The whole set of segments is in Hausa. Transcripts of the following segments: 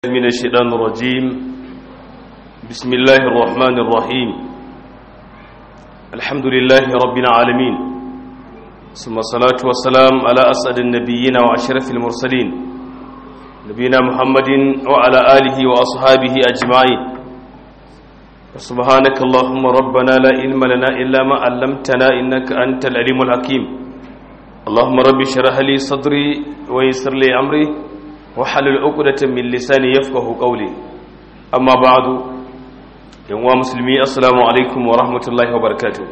من الشيطان الرجيم بسم الله الرحمن الرحيم الحمد لله رب العالمين ثم الصلاة والسلام على أسعد النبيين وأشرف المرسلين نبينا محمد وعلى آله وأصحابه أجمعين سبحانك اللهم ربنا لا علم لنا إلا ما علمتنا إنك أنت العليم الحكيم اللهم رب اشرح لي صدري ويسر لي أمري وحلل عقدة من لساني يفقه قولي أما بعد يا مسلمي السلام عليكم ورحمة الله وبركاته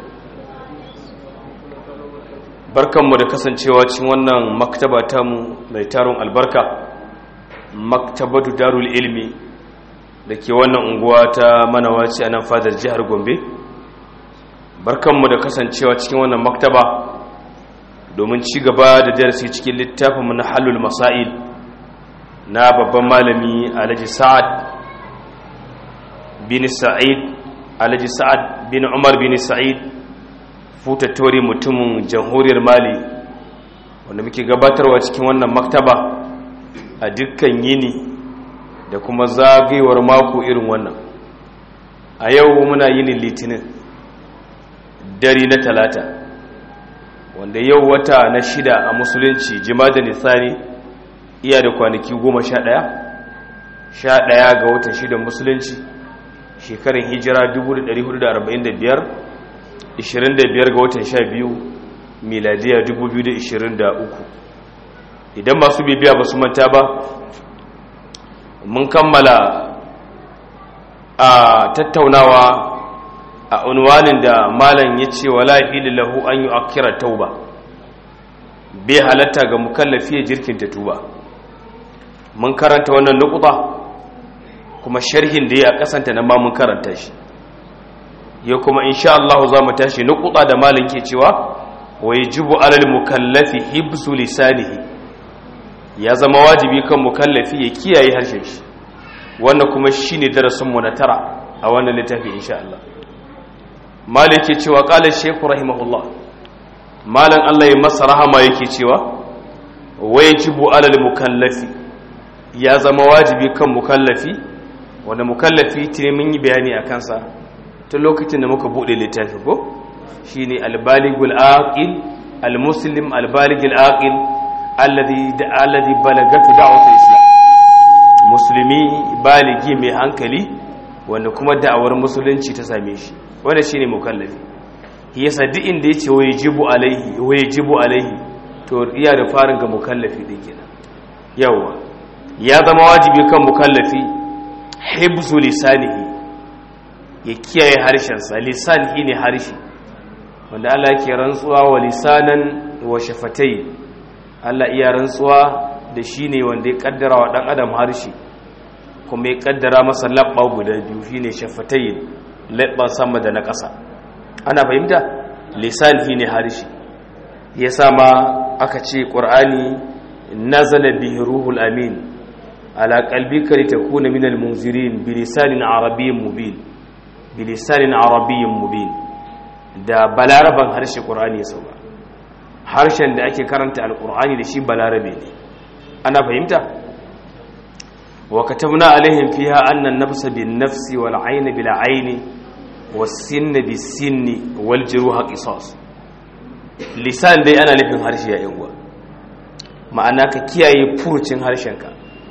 barkanmu da kasancewa cikin wannan maktaba tamu mai taron albarka maktabatu darul ilmi da ke wannan unguwa ta manawaci a nan fadar jihar gombe barkanmu da kasancewa cikin wannan maktaba domin ci gaba da darasi cikin littafinmu na halul masail na babban malami alhaji sa'ad bin sa'id alhaji sa'ad bin umar bin sa'id futattori mutumin jamhuriyar mali wanda muke gabatarwa cikin wannan maktaba a dukkan yini da kuma zagayewar mako irin wannan a yau muna yinin litinin dare na talata wanda yau wata na shida a musulunci jima'a da nisani iya da kwanaki goma sha ɗaya sha ɗaya ga watan shidan musulunci shekarun hijira 1445 25 ga watan sha biyu miladiya 2023 idan masu bibiya ba su manta ba mun kammala a tattaunawa a unwanin da malam ya ce wa la'ili lahu an yi akira tauba bai halatta ga mukallafi ya jirkinta tuba mun karanta wannan nukuta kuma sharhin da ya a kasanta na ma mun karanta shi ya kuma insha Allah za mu tashi nukuta da malin ke cewa wa yajibu alal mukallafi hibsu lisanihi ya zama wajibi kan mukallafi ya kiyaye harshen shi wannan kuma shine darasin mu na tara a wannan littafi insha Allah malik ke cewa qala shaykh rahimahullah malan Allah ya masa rahama yake cewa wa yajibu alal mukallafi ya zama wajibi kan mukallafi wanda mukallafi tuni mun yi bayani a kansa tun lokacin da muka bude littafi ko shine albaligul aqil almuslim albaligul aqil alladhi da alladhi balagatu da'watul islam musulmi baligi mai hankali wanda kuma da'awar musulunci ta same shi wanda shine mukallafi yasa duk inda yace wajibu alaihi wajibu alaihi to iya da farin ga mukallafi din kenan yawa ya zama wajibi kan mukallafi hibzu lisanihi ya kiyaye harshensa lisan ne harshe wanda Allah ke rantsuwa wa lisanan wa shafatai Allah iya rantsuwa da shi ne wanda ya kaddara wa dan adam harshe kuma ya kaddara masa labba guda biyu shine shafatai labban sama da na ƙasa ana fahimta lisan ne harshe yasa ma aka ce qur'ani nazala bihi ruhul amin على قلبك لتكون من المنذرين بلسان عربي مبين بلسان عربي مبين da balaraban harshe qur'ani ya sauka harshen da ake karanta alqur'ani da shi balarabe ne ana fahimta wa katabna alaihim fiha anna an-nafsa bin-nafsi wal-'ayna bil-'ayni was-sinna bis-sinni wal-juruha qisas lisan dai ana nufin harshe ya yan ma'ana ka kiyaye furucin harshenka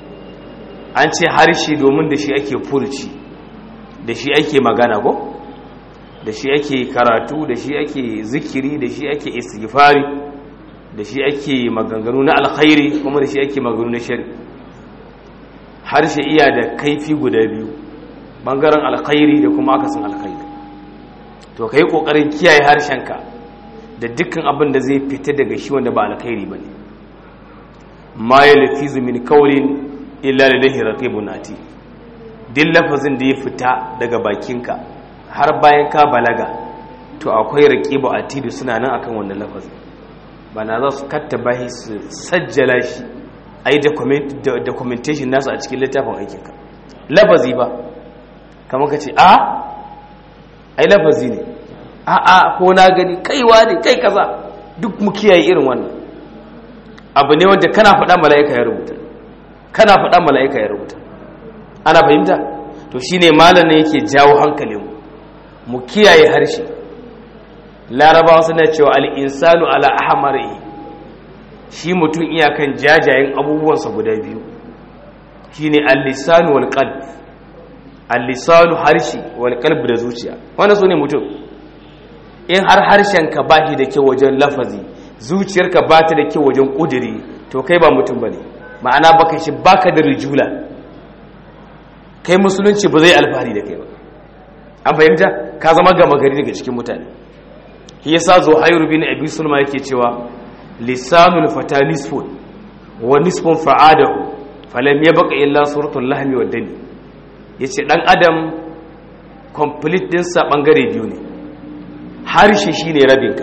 an ce harshe domin da shi ake furci da shi ake magana ko da shi ake karatu da shi ake zikiri da shi ake istighfari da shi ake maganganu na alkhairi kuma da shi ake maganganu na shari harshe iya da kaifi guda biyu bangaren alkhairi da kuma akasin alkhairi to kai kokarin kiyaye harshenka da dukkan abin da zai fita daga shi wanda ba alkhairi bane ma yalfizu min qawlin illa lillahi raqibun ati din lafazin da ya fita daga bakinka har bayan ka balaga to akwai raqibu ati suna nan akan wannan lafazin bana za su kattaba shi su sajjala shi ai documentation nasu a cikin littafin aikinka lafazi ba kamar ka ce a ai lafazi ne a a ko na gani kaiwa ne kai kaza duk mu kiyaye irin wannan abu ne wanda kana faɗa mala'ika ya rubuta kana faɗa mala'ika ya rubuta ana fahimta to shine malamin yake jawo hankalinmu mu kiyaye harshe larabawa suna cewa al'insanu ala ahmari shi mutum iyakan jajayen abubuwansa guda biyu shine al-lisanu wal qalb al-lisanu harshe wal qalb da zuciya wannan sune mutum in har harshenka ba shi da kyau wajen lafazi zuciyarka ba ta da kyau wajen ƙudiri to kai ba mutum ba ne ma'ana baka shi baka da rijula kai musulunci ba zai alfahari da kai ba an fahimta ka zama gama gari daga cikin mutane shi yasa zo hayru bin abi sulma yake cewa lisanul fata nisfun wa nisfun fa'adahu falam yabqa illa suratul lahmi wad dami yace dan adam complete din sa bangare biyu ne harshe shine rabinka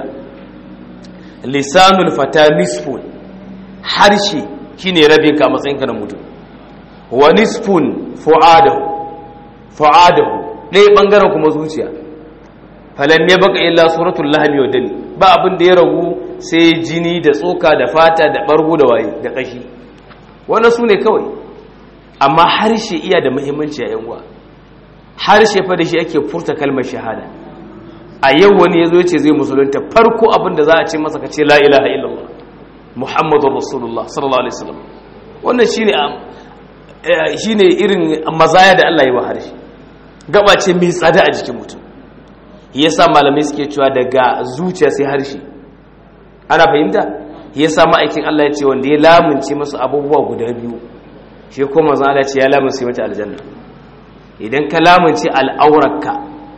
lisanul fata nisfun harshe shine rabinka a matsayinka na mutum wa nisfun fu'adahu fu'adahu ɗaya ɓangaren kuma zuciya falam ya baka illa suratul lahmi wa dani ba abin da ya ragu sai jini da tsoka da fata da bargo da waye da kashi wannan su ne kawai amma harshe iya da muhimmanci a yanwa harshe fa da shi ake furta kalmar shahada a yau wani ya zo ce zai musulunta farko abin da za a ce masa ka ce la ilaha illallah muhammadur rasulullah sallallahu alaihi wasallam wannan shine shine irin mazaya da Allah ya wa harshe gaba ce mai tsada a jikin mutum yasa malamai suke cewa daga zuciya sai harshe ana fahimta yasa ma'aikin Allah ya ce wanda ya lamunce masu abubuwa guda biyu shi kuma manzo Allah ce ya lamunce mata aljanna idan ka lamunce al'aurarka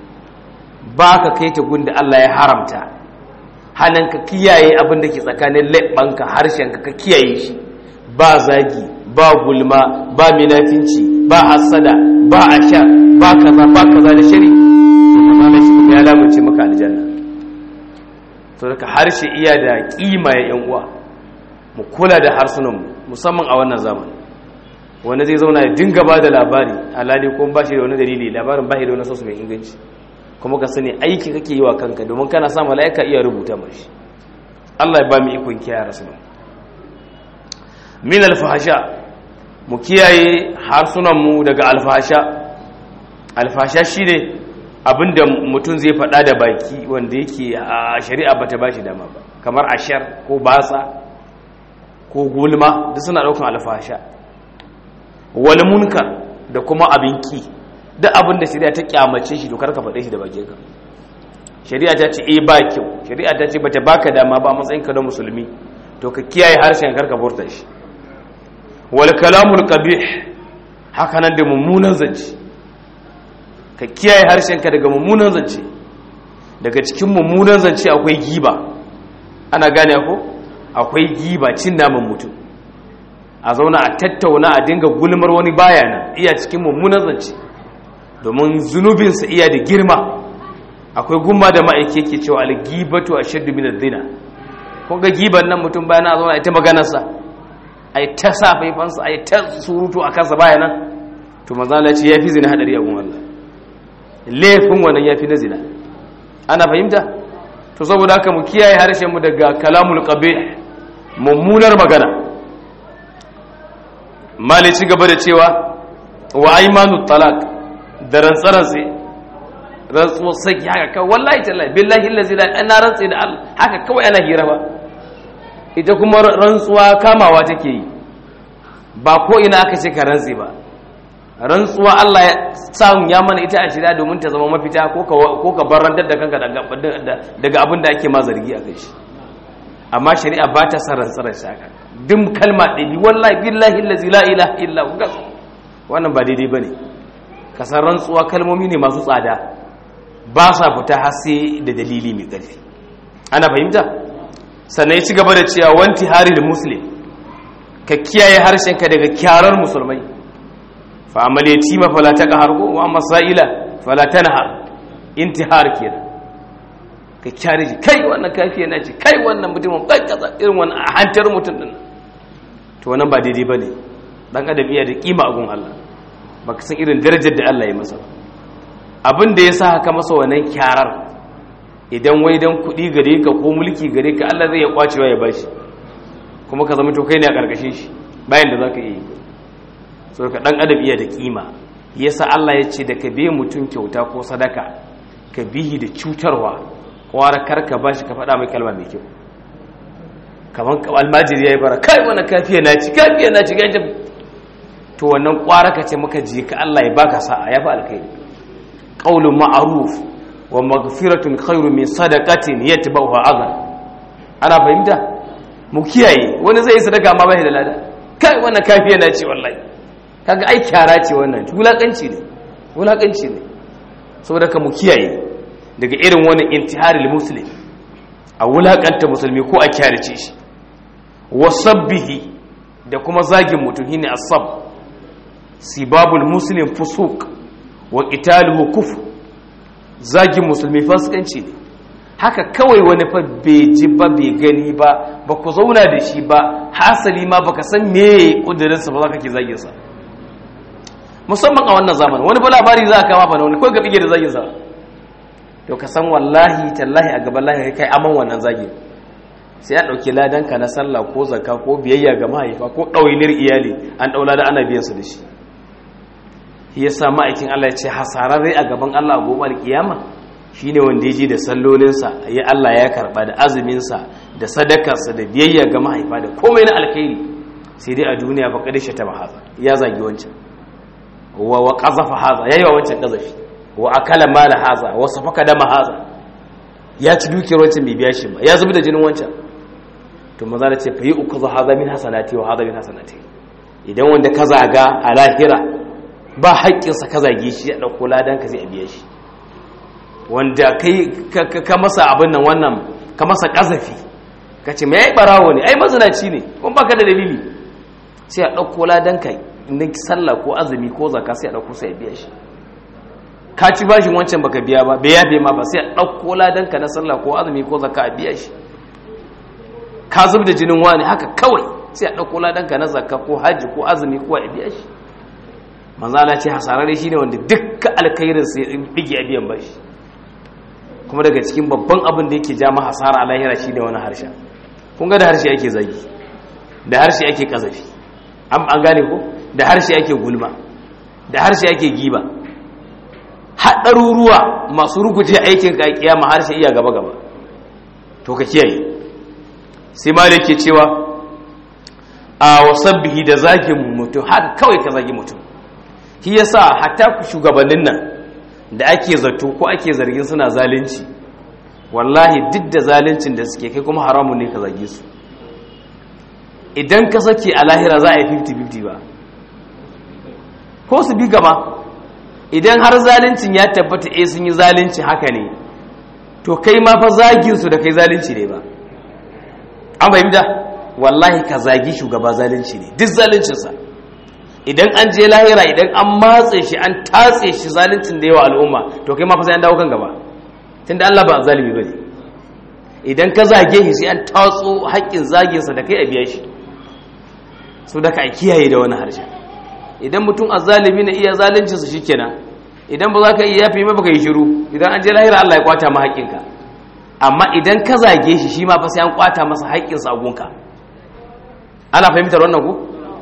ba ka kai ta gunda Allah ya haramta hannun ka kiyaye abin da ke tsakanin leɓanka harshenka ka kiyaye shi ba zagi ba gulma ba minafinci ba hasada ba asha ba kaza ba kaza da shari to kuma shi kuma ya lamunce maka aljanna to daga harshe iya da kima ya yan uwa mu kula da harsunan mu musamman a wannan zamani wanda zai zauna ya dinga ba da labari alhali kuma ba shi da wani dalili labarin ba shi da wani sosu mai inganci kuma ka sani aiki kake yi wa kanka domin kana sa mala'ika iya rubuta mashi Allah ya ba mu ikon kiyaye rasulun min alfahasha mu kiyaye harsunanmu daga alfahasha alfahasha shine abinda mutum zai faɗa da baki wanda yake a shari'a bata ba shi dama ba kamar ashar ko batsa ko gulma duk suna ɗaukan alfahasha wal munkar da kuma abin ki duk abin da shari'a ta kyamace shi dokar ka faɗe shi da bakinka shari'a ta ce eh ba kyau shari'a ta ce bata baka dama ba matsayin ka na musulmi to ka kiyaye harshen karka furta shi wal kalamul qabih haka nan da mummunan zance ka kiyaye harshen ka daga mummunan zance daga cikin mummunan zance akwai giba ana gane ko akwai giba cin naman mutum a zauna a tattauna a dinga gulmar wani baya nan iya cikin mummunan zance domin zunubinsa iya da girma akwai gumma da ma'aiki yake cewa algibatu a shaddu min zina kun ga giban nan mutum bayan a zauna a ta maganarsa a yi ta sa faifansa a yi ta surutu a kansa baya nan to mazala ce ya fi zina hadari a gun Allah laifin wannan ya fi na zina ana fahimta to saboda haka mu kiyaye harshen mu daga kalamul qabih mummunar magana mali ci gaba da cewa wa aymanu talaq da rantsarantsi rantsuwar saki haka kawai wallahi tallahi billahi allazi la ana rantsi da Allah haka kawai ana hira ba ita kuma rantsuwa kamawa take yi ba ko ina aka ce ka rantsi ba rantsuwa Allah ya samu ya mana ita a shirya domin ta zama mafita ko ka barantar da kanka daga abin da ake ma zargi a kai shi amma shari'a ba ta san rantsarar shaka dim kalma ɗabi wallahi billahi allazi la ilaha illa hu wannan ba daidai bane ka san rantsuwa kalmomi ne masu tsada ba sa fita har sai da dalili mai ƙarfi ana fahimta sannan ya ci gaba da cewa wanti hari da muslim ka kiyaye harshenka daga kyarar musulmai fa amaliyati ma fala ta qahar ko wa masaila fala tanha intihar kenan ka kyare shi kai wannan kafiya na ce kai wannan mutumin kai kaza irin wannan a hantar mutum din to wannan ba daidai bane dan adam iya da kima a gun Allah baka san irin darajar da Allah ya masa abin da ya sa haka masa wannan kyarar idan wai dan kuɗi gare ka ko mulki gare ka Allah zai ya kwacewa ya bashi kuma ka zama to kai ne a karkashin shi bayan da zaka yi so ka dan adam iya da kima yasa Allah ya ce da ka biye mutum kyauta ko sadaka ka bihi da cutarwa kwara karka ba shi ka faɗa mai kalma mai kyau kamar almajiri ya yi bara kai wani kafiya na ci kafiya na ci gajin to wannan kwara ka ce maka ji ka Allah ya baka sa'a ya fi alkhairi qaulun ma'ruf wa maghfiratun khairu min sadaqatin yatba'uha adha ana fahimta mu kiyaye wani zai yi sadaka amma bai da lada kai wannan kafiya na ci wallahi kaga ai kyara ce wannan wulakanci ne wulakanci ne saboda ka mu kiyaye daga irin wani intiharil muslim a wulakanta musulmi ko a kyarace shi wasabbihi da kuma zagin mutum shine asab sibabul muslim fusuq wa qitaluhu kufr zagin musulmi fasikanci ne haka kawai wani fa bai ji ba bai gani ba ba ku zauna da shi ba hasali ma baka san me kudirinsa ba za ka ke zagin sa musamman a wannan zamanin wani ba labari za a kama ba na wani kawai ga bige da zagin sa to ka san wallahi tallahi a gaban lahi kai aman wannan zagin sai a ɗauki ladanka na sallah ko zaka ko biyayya ga mahaifa ko ɗawainir iyali an ɗaula da ana biyan su da shi shi yasa ma'aikin Allah ya ce hasararre a gaban Allah a gobe alkiyama shine wanda ya ji da sallolinsa ya Allah ya karba da azuminsa da sadakarsa da biyayya ga mahaifa da komai na alkhairi sai dai a duniya ba kadai ta haza ya zagi wancan wa wa qazafa haza yayi wa wancan qazafi wa akala mala haza wa safaka dama haza ya ci dukiyar wancan bai biya shi ba ya zubi da jinin wancan to maza da ce fa yi uku za haza min hasanati wa haza min hasanati idan wanda ka zaga a lahira ba haƙƙinsa ka zage shi ya ɗauko ladan ka zai biya shi wanda kai ka masa abin nan wannan ka masa ƙazafi ka ce mai ɓarawo ne ai mazinaci ne kuma baka da dalili sai a ɗauko ladan ka na sallah ko azumi ko zaka sai a ɗauko sai biya shi ka ci bashin wancan baka biya ba bai yabe ma ba sai a ɗauko ladan ka na sallah ko azumi ko zaka a biya shi ka zub da jinin wani haka kawai sai a ɗauko ladanka na zakka ko hajji ko azumi ko a biya shi manzala ce hasararre shi ne wanda dukkan alkhairin sai bige a biyan bashi kuma daga cikin babban abin da yake jama hasara a lahira shi ne wani harshen kun ga da harshe ake zagi da harshe ake kazafi an gane ko da harshe ake gulma da harshe ake giba haɗaruruwa masu ruguje aikin ka kiyama harshe iya gaba gaba to ka kiyaye sai malik ke cewa a wasabbihi da zagin mutum haka kawai ka zagi mutum shi yasa hatta shugabannin nan da ake zato ko ake zargin suna zalunci wallahi duk da zaluncin da suke kai kuma haramun ne ka zage su idan ka sake a lahira za a yi 50-50 ba ko su bi gaba idan har zaluncin ya tabbata eh sun yi zalunci haka ne to kai ma fa zagin su da kai zalunci ne ba an fahimta wallahi ka zagi shugaba zalunci ne duk zaluncinsa idan an je lahira idan an matse shi an tatse shi zaluncin da yawa al'umma to kai ma fa sai an dawo kan gaba tunda Allah ba zalimi bane idan ka zage shi sai an tatso haƙƙin zaginsa da kai a biya shi so da ka kiyaye da wani harshe idan mutum azzalimi na iya zaluncinsa shikenan idan ba za ka iya yafi ba ka yi shiru idan an je lahira Allah ya kwata ma haƙƙinka amma idan ka zage shi shi ma fa sai an kwata masa haƙƙinsa a gunka ana fahimtar wannan ku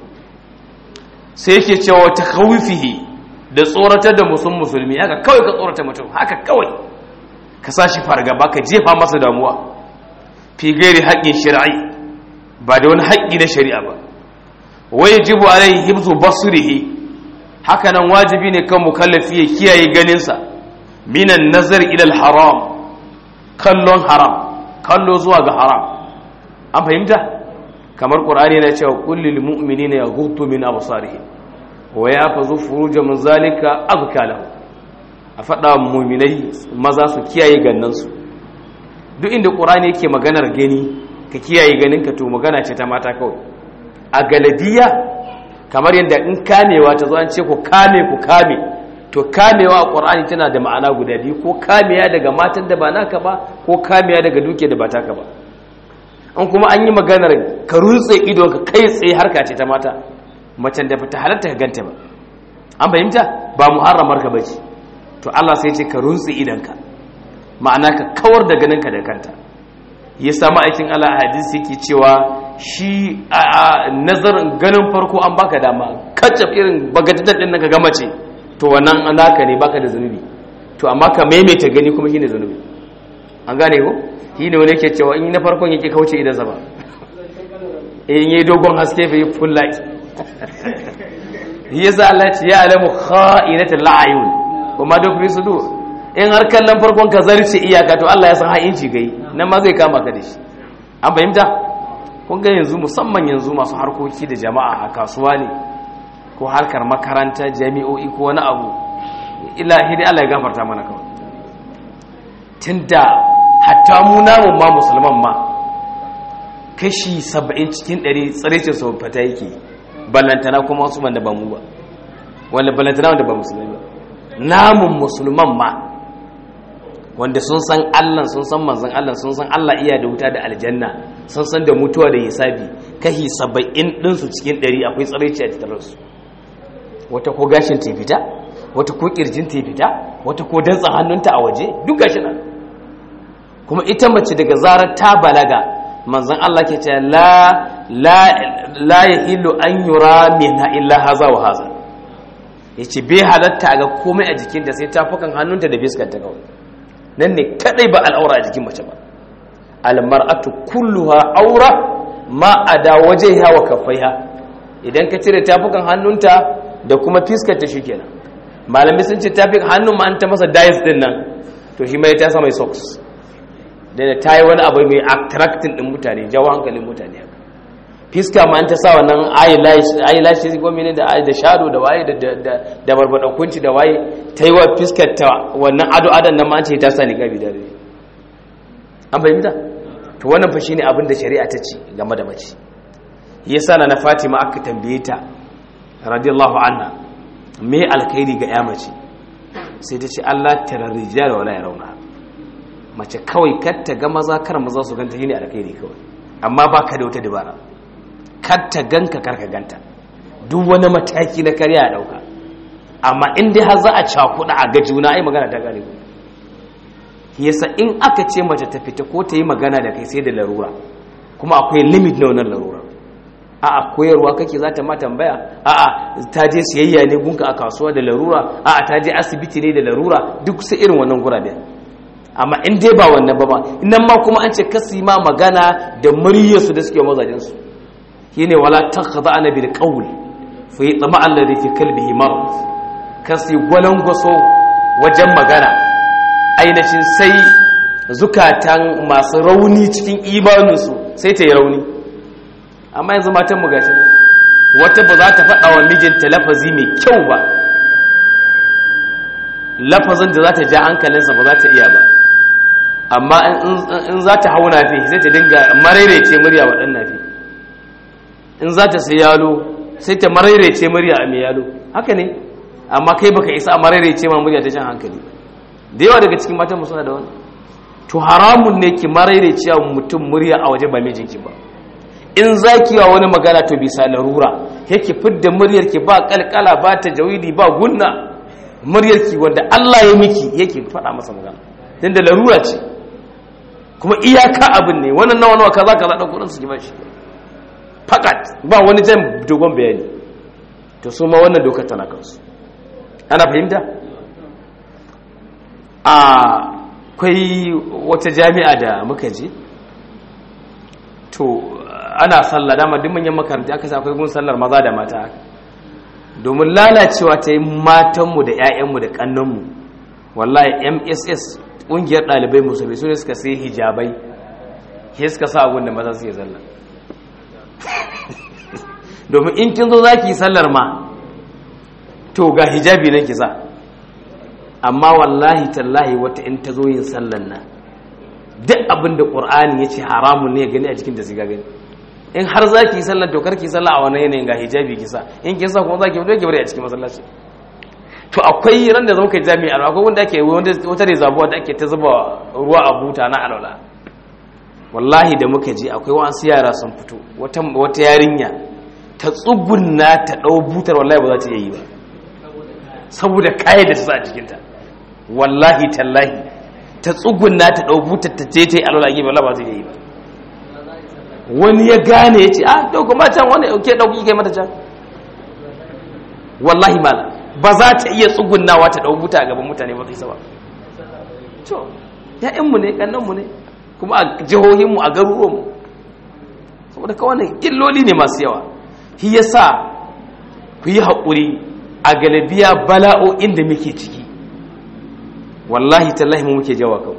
sai yake cewa ta khawifihi da tsoratar da musun musulmi haka kawai ka tsorata mutum haka kawai ka sa shi fargaba ka jefa masa damuwa fi gairi haƙƙin shari'i ba da wani haƙƙi na shari'a ba wai yajibu alaihi hibzu basrihi haka nan wajibi ne kan mukallafi ya kiyaye ganinsa minan nazar ila haram kallon haram kallo zuwa ga haram an fahimta kamar qur'ani na cewa kullil mu'minina yaghuddu min absarihim wa yafazu furuja min zalika azka lahu a faɗa mu'minai maza su kiyaye gannansu duk inda qur'ani yake maganar gani ka kiyaye ganinka to magana ce ta mata kawai a galadiya kamar yadda in kamewa ta zo an ce ku kame ku kame to kamewa a qur'ani tana da ma'ana guda biyu ko kamewa daga matan da ba naka ba ko kamewa daga duke da ba taka ba an kuma an yi maganar ka rutse idon ka kai tsaye harka ce ta mata macen da ta halatta ka ganta ba an fahimta ba muharramar ka bace to Allah sai ce ka rutse idonka ma'ana ka kawar da ganinka da kanta ya samu aikin Allah a hadisi yake cewa shi a nazarin ganin farko an baka dama kacaf irin bagadadan din ka ga mace to wannan naka ne baka da zunubi to amma ka maimaita gani kuma shine zunubi an gane ko shine wani yake cewa in na farkon yake kauce idan zaba in yi dogon haske fa yi full light yasa Allah ya alamu kha'inatul la'ayun kuma duk fi sudur in har kallon farkon ka zarce iyaka to Allah ya san ha'inci gai nan ma zai kama ka da shi an fahimta kun ga yanzu musamman yanzu masu harkoki da jama'a a kasuwa ne ko harkar makaranta jami'o'i ko wani abu ilahi dai Allah ya gafarta mana kawai tunda hatta mu namun ma musulman ma kashi 70 cikin 100 tsarece sau fata yake ballantana kuma wasu wanda ba mu ba wanda ballantana wanda ba musulmi ba namun musulman ma wanda sun san Allah sun san manzon Allah sun san Allah iya da wuta da aljanna sun san da mutuwa da hisabi kashi 70 din su cikin 100 akwai tsareci a tattare su wata ko gashin ta fita wata ko kirjin ta fita wata ko dantsan hannunta a waje duk gashi nan kuma ita mace daga zarar ta balaga manzon Allah ke ce la la la yahillu an yura minha illa haza wa haza yace bai halatta ga komai a jikinta sai tafukan hannunta da biskar ta kawai nan ne kadai ba al'aura a jikin mace ba almar'atu kulluha aura ma ada wajhiha wa kaffaiha idan ka cire tafukan hannunta da kuma fiskar ta shikenan malami sun ce tafukan hannun ma an ta masa dice din nan to shi mai ta sa mai socks da ta yi wani abu mai attracting din mutane jawo hankalin mutane haka fiska ma an ta sa wannan eyelashes ko mene da da shadow da waye da da da barbadan kunci da waye ta yi wa fiskar ta wannan ado adan nan ma an ce ta sa niqabi da dare an fahimta to wannan fa shine abin da shari'a ta ce game da mace yasa na na Fatima aka tambaye ta radiyallahu anha me alkhairi ga ya mace sai ta ce Allah tara rijal wala yarawna mace kawai kar ta ga maza kar maza su ganta shine alkhairi kawai amma baka da wata dabara kar ta ganka kar ka ganta duk wani mataki na karya a dauka amma in dai har za a cakuɗa a ga juna ai magana ta gare yasa in aka ce mace ta fita ko ta yi magana da kai sai da larura kuma akwai limit na wannan larura a'a koyarwa kake za ta ma tambaya a'a ta je siyayya ne gunka a kasuwa da larura a'a ta je asibiti ne da larura duk sai irin wannan gurabe amma in dai ba wannan ba ba nan ma kuma an ce kasi ma magana da muryarsu da suke mazajin su shine wala takhada'ana bil qawl fa yatma alladhi fi qalbihi marad kasi gwalangwaso wajen magana ainihin sai zukatan masu rauni cikin imaninsu sai ta yi rauni amma yanzu matan mu gashi wata ba za ta faɗa wa mijinta lafazi mai kyau ba lafazin da za ta ja hankalinsa ba za ta iya ba amma in za ta hau nafi sai ta dinga maraice murya wa ɗan nafi in za ta sai yalo sai ta maraice murya a mai yalo haka ne amma kai baka isa a maraice ma murya ta jan hankali da yawa daga cikin matan suna da wani to haramun ne ki maraice mutum murya a waje ba mijinki ba in za ki wa wani magana to bisa larura yake fidda muryarki ba kalkala ba ta jawidi ba gunna muryarki wanda Allah ya miki yake faɗa masa magana don da larura ce kuma iyaka abin ne wannan nawa nawa kaza kaza ɗan kudin su ki bashi fakat ba wani jan dogon bayani to su ma wannan dokar tana kansu ana fahimta a kwai wata jami'a da muka je to ana sallah dama duk manyan makaranta aka sa akwai gun sallar maza da mata domin lalacewa ta yi matanmu da 'ya'yanmu da ƙannanmu wallahi mss ƙungiyar ɗalibai musulmi su ne suka sai hijabai ke suka sa abin da maza suke zalla domin in kin zo za ki yi sallar ma to ga hijabi nan ki sa amma wallahi tallahi wata in ta zo yin sallar nan duk abin da ƙur'ani ya ce haramun ne ya gani a jikin da siga gani in har za ki yi sallar to karki sallah a wani yanayin ga hijabi ki sa in kin sa kuma za ki fito ki bari a cikin masallaci to akwai ran da zama kai jami'a akwai wanda ake wata rezabuwa da ake ta zuba ruwa a buta na alwala wallahi da muka je akwai wasu yara sun fito wata wata yarinya ta tsugunna ta dau butar wallahi ba za ta yi ba saboda kai da su a jikinta wallahi tallahi ta tsugunna ta dau butar ta je ta yi alwala a gefe wallahi ba za ta yi ba wani ya gane ya ce ah to kuma can wani ke dauki kai mata can wallahi mala ba za ta iya tsugunnawa ta ɗau buta a gaban mutane ba zai ba to ya'yanmu ne ƙannanmu ne kuma a jihohinmu a garuruwanmu saboda kawai illoli ne masu yawa shi ya sa ku yi haƙuri a galabiya bala'o'in da muke ciki wallahi tallahi mu muke jawa kawo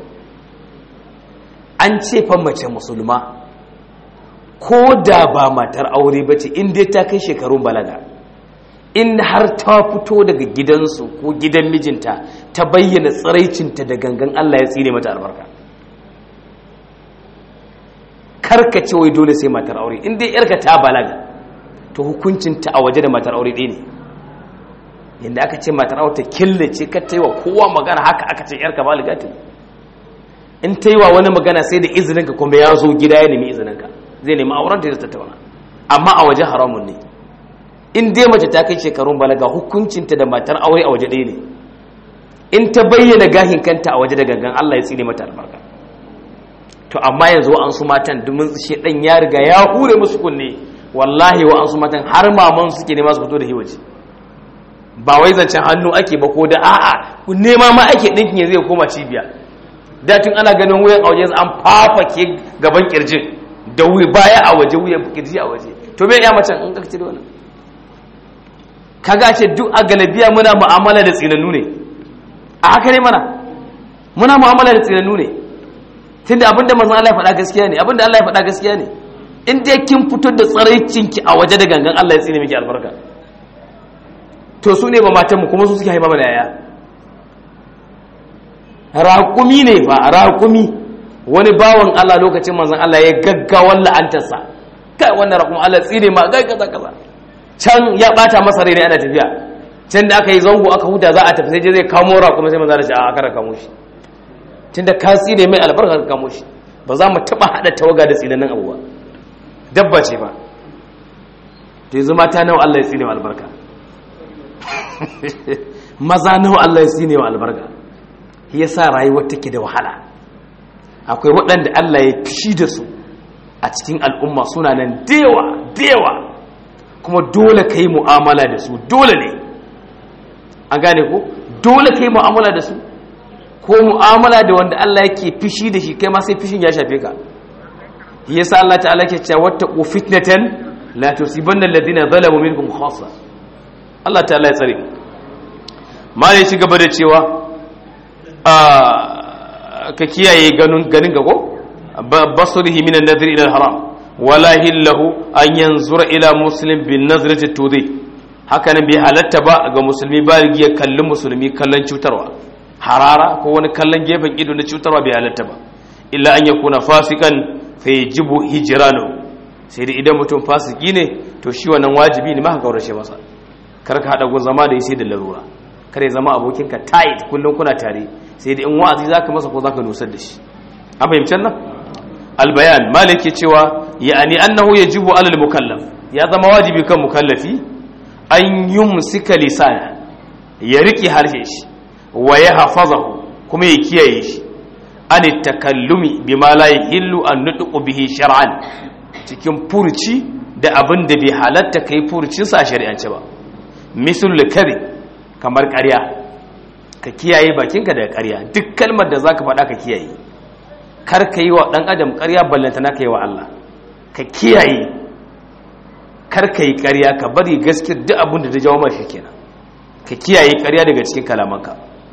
an ce fa mace musulma ko da ba matar aure ba ce in dai ta kai shekarun balaga in har ta fito daga gidansu ko gidan mijinta ta bayyana tsiraicinta da gangan Allah ya tsine mata albarka karka ce wai dole sai matar aure in dai yarka ta balaga to hukuncinta a waje da matar aure ɗaya ne yadda aka ce matar aure ta killace ka ta yi wa kowa magana haka aka ce yarka balaga ta in ta yi wa wani magana sai da izininka kuma ya zo gida ya nemi izininka zai nemi auren ta tattauna amma a waje haramun ne in dai mace ta kai shekarun balaga hukuncinta da matar aure a waje ɗaya ne in ta bayyana gahin kanta a waje da gangan Allah ya tsine mata albarka to amma yanzu wa an su matan domin shi dan ya riga ya hure musu kunne wallahi wa an su matan har maman suke nema su fito da hiwaji ba wai zancen hannu ake ba ko da a'a nema ma ake dinkin ya zai koma cibiya datin ana ganin wuyan a waje an fafake gaban kirjin da wuya baya a waje wuyan kirji a waje to me ya macen in ka ci da wannan kaga ce duk a galabiya muna mu'amala da tsinannu ne a haka ne mana muna mu'amala da tsinannu ne tunda abinda manzon Allah ya faɗa gaskiya ne abinda Allah ya faɗa gaskiya ne in dai kin fito da tsaraicinki a waje da gangan Allah ya tsine miki albarka to su ne ba matan mu kuma su suke haifa mana yaya raƙumi ne fa raƙumi wani bawan Allah lokacin manzon Allah ya gaggawan la'antarsa kai wannan raƙumi Allah tsine ma gai kaza kaza can ya bata masa rai ne ana tafiya can da aka yi zango aka huta za a tafi sai je zai kamo raƙumi sai manzon Allah ya ce a aka kamo shi tunda ka tsine mai albarka ka kamo shi ba za mu taba hada tawaga da tsinanin abuwa dabba ce ba to yanzu mata nawa Allah ya tsine wa albarka maza nawa Allah ya tsine wa albarka shi yasa rayuwar take da wahala akwai waɗanda Allah ya fishi da su a cikin al'umma suna nan dewa dewa kuma dole ka yi mu'amala da su dole ne an gane ko dole ka yi mu'amala da su ko mu'amala da wanda Allah yake fishi da shi kai ma sai fishin ya shafe ka yasa Allah ta'ala ke cewa wattaqu fitnatan la tusibanna alladhina zalamu minkum khassa Allah ta'ala ya tsare ma ya ci gaba da cewa ka kiyaye ganin ganin ga ko basrihi min an-nadhr ila al-haram wala hillahu an yanzura ila muslim bin nazrati tudhi haka nan bai halatta ba ga musulmi baligi ya kalli musulmi kallon cutarwa harara ko wani kallon gefen ido na cutarwa bai halatta ba illa an yakuna fasikan fa yajibu hijranu sai da idan mutum fasiki ne to shi wannan wajibi ne maka kaurace masa kar ka hada gun zama da yi sai da larura kar ya zama abokinka tight kullum kuna tare sai da in wa'azi zaka masa ko zaka nusar da shi an fahimcin nan albayan malik ya cewa ya'ani annahu yajibu alal mukallaf ya zama wajibi kan mukallafi an yumsika lisana ya rike harshe shi wa ya hafazahu kuma ya kiyaye shi an takallumi bima la yahillu an nutqu bihi shar'an cikin furci da abin da bai halatta kai furcin sa shari'ance ba misal kari kamar ƙarya ka kiyaye bakinka daga ƙarya duk kalmar da zaka faɗa ka kiyaye kar ka yi wa ɗan adam ƙarya ballanta na ka yi wa Allah ka kiyaye kar ka yi ƙarya ka bari gaskiyar duk abin da ta jawo mashi kenan ka kiyaye ƙarya daga cikin kalamanka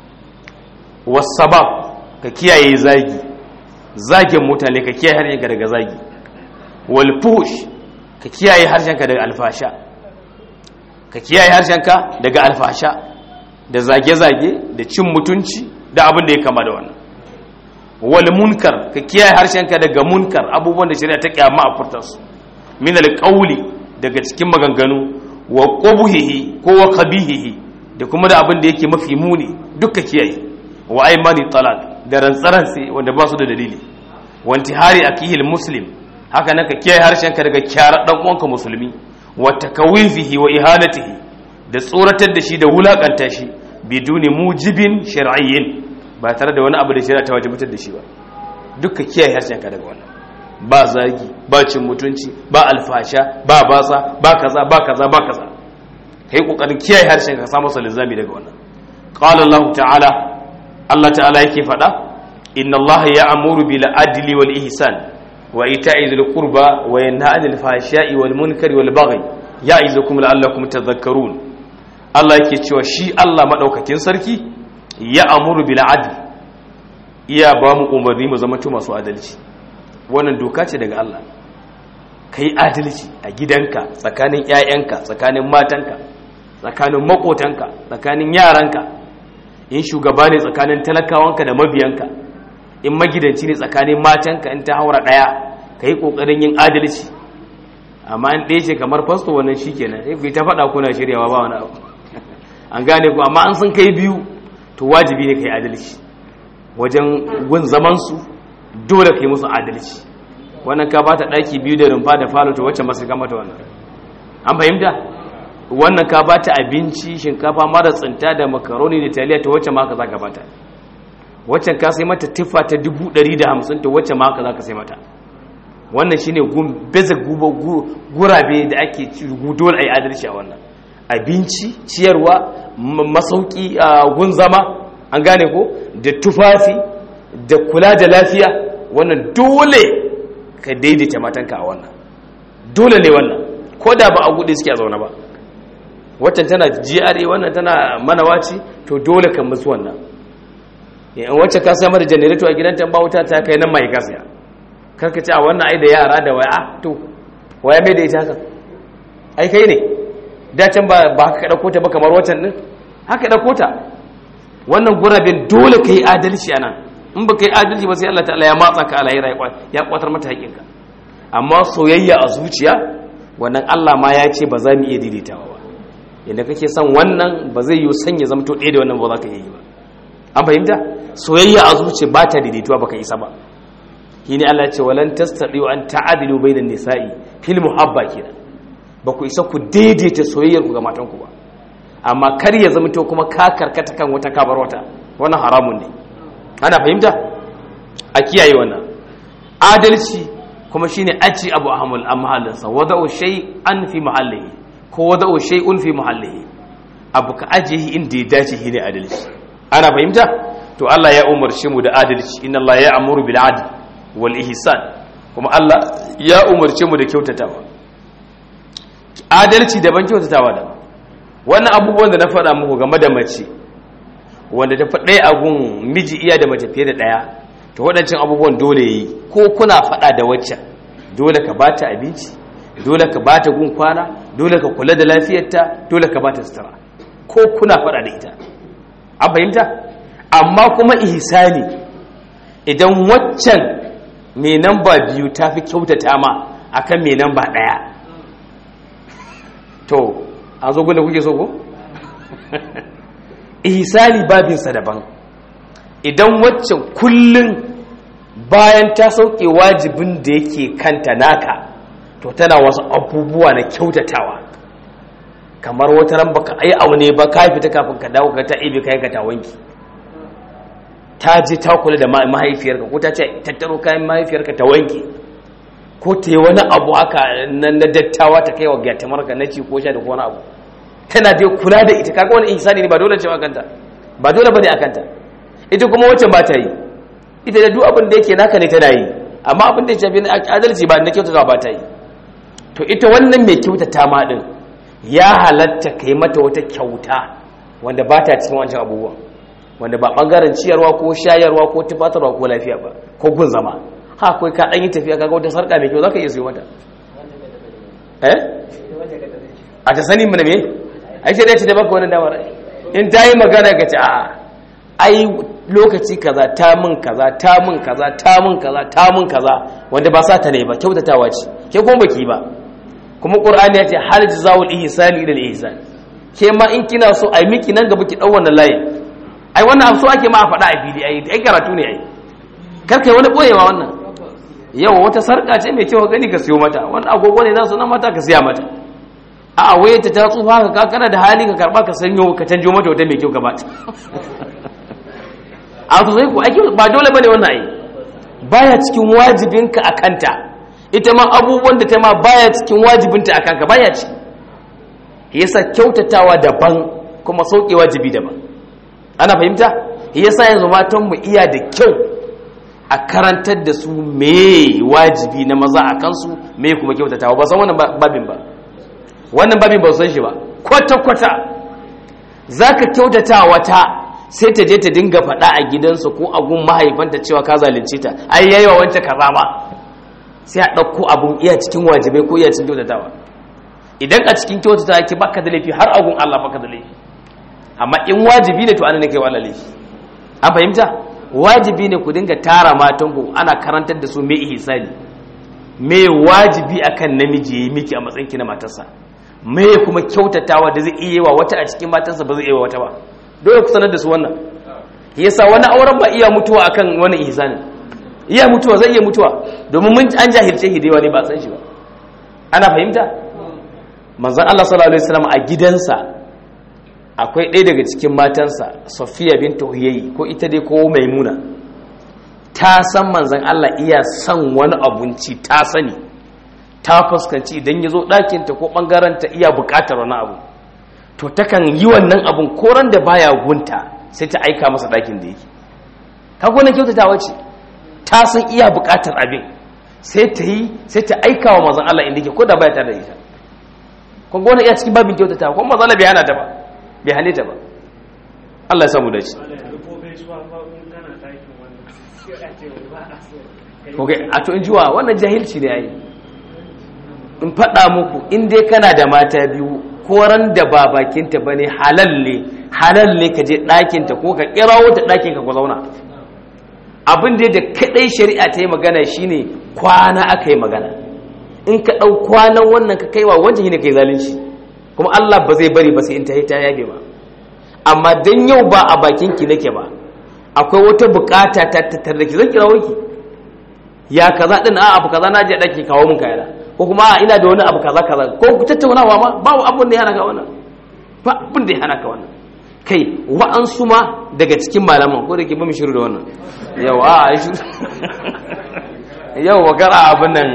wasabab ka kiyaye zagi zagin mutane ka kiyaye harshenka daga zagi walfush ka kiyaye harshenka daga alfasha ka kiyaye harshenka daga alfasha da zage-zage da cin mutunci da abin da ya kama da wannan wal munkar ka kiyaye harshenka daga munkar abubuwan da shari'a ta kyama a furtarsu min alqawli daga cikin maganganu wa qubuhihi ko wa qabihihi da kuma da abin da yake mafi muni duka kiyaye wa aymani talaq da rantsaransi wanda ba su da dalili wa intihari akihil muslim haka nan ka kiyaye harshenka daga kyara dan uwanka musulmi wa takawifihi wa ihanatihi da tsoratar da shi da wulakanta shi biduni mujibin shar'iyyin ba tare da wani abu da shari'a ta wajibatar da shi ba duka kiyaye harshenka daga wannan ba zagi ba cin mutunci ba alfasha ba batsa ba kaza ba kaza ba kaza kai kokarin kiyaye harshen ka samu salizami daga wannan qala Allah ta'ala Allah ta'ala yake faɗa inna Allah ya'muru bil adli wal ihsan wa ita'i dhil qurba wa yanha 'anil fahsha'i wal munkari wal baghi ya'izukum la'allakum tadhakkarun Allah yake cewa shi Allah madaukakin sarki ya'muru bil adli iya ba mu umarni mu zama masu adalci wannan doka ce daga Allah kai adalci a gidanka tsakanin 'ya'yanka tsakanin matanka tsakanin makotanka tsakanin yaranka in shugaba ne tsakanin talakawanka da mabiyanka in magidanci ne tsakanin matanka in ta haura ɗaya ka yi ƙoƙarin yin adalci amma in ɗaya ce kamar fasto wannan shi kenan sai ku ta faɗa kuna shiryawa ba wani abu an gane ku amma an sun kai biyu to wajibi ne ka yi adalci wajen gun zamansu dole ka yi musu adalci wannan ka bata ɗaki biyu da rumfa da falo to wacce masu mata wannan an fahimta wannan ka bata abinci shinkafa mara tsinta da makaroni da taliya ta wacce ma haka zaka bata waccan ka sai mata tufa ta 150 ta wacce ma haka zaka sai mata wannan shine gun beza guba gurabe da ake dole ai adalci a wannan abinci ciyarwa masauki a gun zama an gane ko da tufafi da kula da lafiya wannan dole ka daidaita matanka a wannan dole ne wannan ko da ba a gudu suke a zaune ba waccan tana GRA wannan tana manawaci to dole kan musu wannan in wacce ka sai mata generator a gidan ta ba wuta ta kai nan mai gasiya karka ce a wannan ai da yara da waya to waya mai da ita haka ai kai ne da can ba ba haka dauko ta ba kamar waccan din haka dauko ta wannan gurabin dole kai adalci anan in ba kai adalci ba sai Allah ta'ala ya matsa ka alahira ya kwatar mata haƙinka amma soyayya a zuciya wannan Allah ma ya ce ba za mu iya daidaitawa ba yadda kake son wannan ba zai yi sanya zamto ɗaya da wannan ba za ka yi ba an fahimta soyayya a zuciya ba ta daidaituwa ba ka isa ba shi ne Allah ce walan tastadi an ta'adilu bainan nisa'i fil muhabba kenan ba ku isa ku daidaita soyayyar ku ga matan ku ba amma kar ya zamto kuma ka karkata kan wata kabar wata wannan haramun ne ana fahimta a kiyaye wannan adalci kuma shine aci abu a mahallinsa wada'u shay'an fi mahallihi ko wada'u shay'un fi mahallihi abu ka ajiye inda ya dace shine adalci ana fahimta to Allah ya umarci mu da adalci inna Allah ya amuru bil adl wal ihsan kuma Allah ya umarci mu da kyautatawa adalci daban kyautatawa daban wannan abubuwan da na faɗa muku game da mace wanda ta faɗa a gun miji iya da mace fiye da ɗaya to waɗancan abubuwan dole yi ko kuna faɗa da waccan dole ka ba ta abinci dole ka ba ta gun kwana dole ka kula da lafiyarta dole ka ba ta sutura ko kuna faɗa da ita an fahimta amma kuma ihsani idan waccan mai namba biyu ta fi kyautata ma akan mai namba ɗaya to a zo gunda kuke so ko ihsani babinsa daban idan waccan kullum bayan ta sauke wajibin da yake kanta naka to tana wasu abubuwa na kyautatawa kamar wata ran baka ai aune ba ka fita kafin ka dawo ka ta ibe kai ka ta wanki ta je ta kula da mahaifiyarka ko ta ce tattaro kayan mahaifiyarka ta wanki ko ta yi wani abu haka na dattawa ta kai wa gyatamarka na ci ko sha da wani abu tana dai kula da ita kaga wani ihsani ne ba dole ce kanta ba dole bane akanta ita kuma wacce ba ta yi ita da duk abin da yake naka ne tana yi amma abin da ya shafi adalci ba na kyautata ba ta yi to ita wannan mai kyautata ma din ya halatta kai mata wata kyauta wanda ba ta cikin wancan abubuwan wanda ba bangaren ciyarwa ko shayarwa ko tufatarwa ko lafiya ba ko gun zama ha kai ka dan yi tafiya kaga wata sarka mai kyau zaka iya siyo mata eh a ta sani mu ne me ai sai dai ce da baka wannan damar in ta yi magana ga ci a'a ai lokaci kaza ta min kaza ta min kaza ta min kaza ta min kaza wanda ba sa ta ne ba kyautatawa ce ke kuma baki ba kuma qur'ani ya ce hal jazaul ihsani ila ihsan ke ma in kina so ai miki nan gaba ki dau wannan layi ai wannan abu so ake ma a faɗa a fili ai ai karatu ne ai kar kai wani boyewa wannan yau wata sarka ce mai kyau gani ka siyo mata wani agogo ne za su nan mata ka siya mata a waye ta ta tsufa ka kana da hali ka karba ka sanyo ka canjo mata wata mai kyau ka bata a to sai ku ake ba dole bane wannan ai baya cikin wajibinka a kanta ita ma abubuwan da ta ma baya cikin wajibinta a kanka baya ciki yasa kyautatawa daban kuma sauke wajibi daban ana fahimta yasa yanzu matan mu iya da kyau a karantar da su me wajibi na maza a kansu me kuma kyautatawa ba san wannan babin ba wannan babin ba san shi ba kwata kwata zaka kyautata wata sai ta je ta dinga faɗa a gidansa ko a gun mahaifanta cewa ka zalunce ta ai yayi wa wancan kaza ma sai a ɗauko abun iya cikin wajibai ko iya cikin kyautatawa idan a cikin kyautatawa ke baka da laifi har agun Allah baka da laifi amma in wajibi ne to ana ne kai wa laifi an fahimta wajibi ne ku dinga tara matan ku ana karantar da su me ihsani me wajibi akan namiji yayi miki a matsayin ki na matarsa me kuma kyautatawa da zai iya wa wata a cikin matarsa ba zai iya wa wata ba dole ku sanar da su wannan yasa wani auren ba iya mutuwa akan wani ihsanin iya mutuwa zai iya mutuwa domin mun an jahilce hidewa ne ba san shi ba ana fahimta manzon Allah sallallahu alaihi wasallam a gidansa akwai ɗaya daga cikin matansa Safiya bintu Huyayyi ko ita dai ko Maimuna ta san manzon Allah iya son wani abunci ta sani ta fuskanci idan ya zo ɗakinta ko ɓangaranta iya buƙatar wani abu to takan yi wannan abun koran da baya gunta sai ta aika masa ɗakin da yake ka gona kyautatawa ce ta san iya buƙatar abin sai ta yi sai ta aika wa mazan Allah inda ke ko da baya tare da ita kun gona iya cikin babin kyautatawa kuma mazan Allah bai hana ta ba bai hane ta ba Allah ya samu da shi a to in jiwa wannan jahilci ne yayi in faɗa muku in dai kana da mata biyu koran da ba bakinta ba ne halal ne halal ne ka je ɗakinta ko ka kirawo ta ɗakinka ku zauna abin da da kaɗai shari'a ta yi magana shine kwana aka yi magana in ka ɗau kwanan wannan ka kaiwa wancan shine kai zalunci kuma Allah ba zai bari ba sai in ta yi ta yabe ba amma dan yau ba a bakin ki nake ba akwai wata bukata ta tattar da ki zan kirawo ki ya kaza din a abu kaza na je ɗaki kawo mun kayana ko kuma ina da wani abu kaza kaza ko ku tattaunawa ma babu abun da ya hana ka wannan ba abun da ya hana ka wannan kai wa'ansu ma daga cikin malaman ko da ke ba mu shiru da wannan yau a a shiru yau wa gara abin nan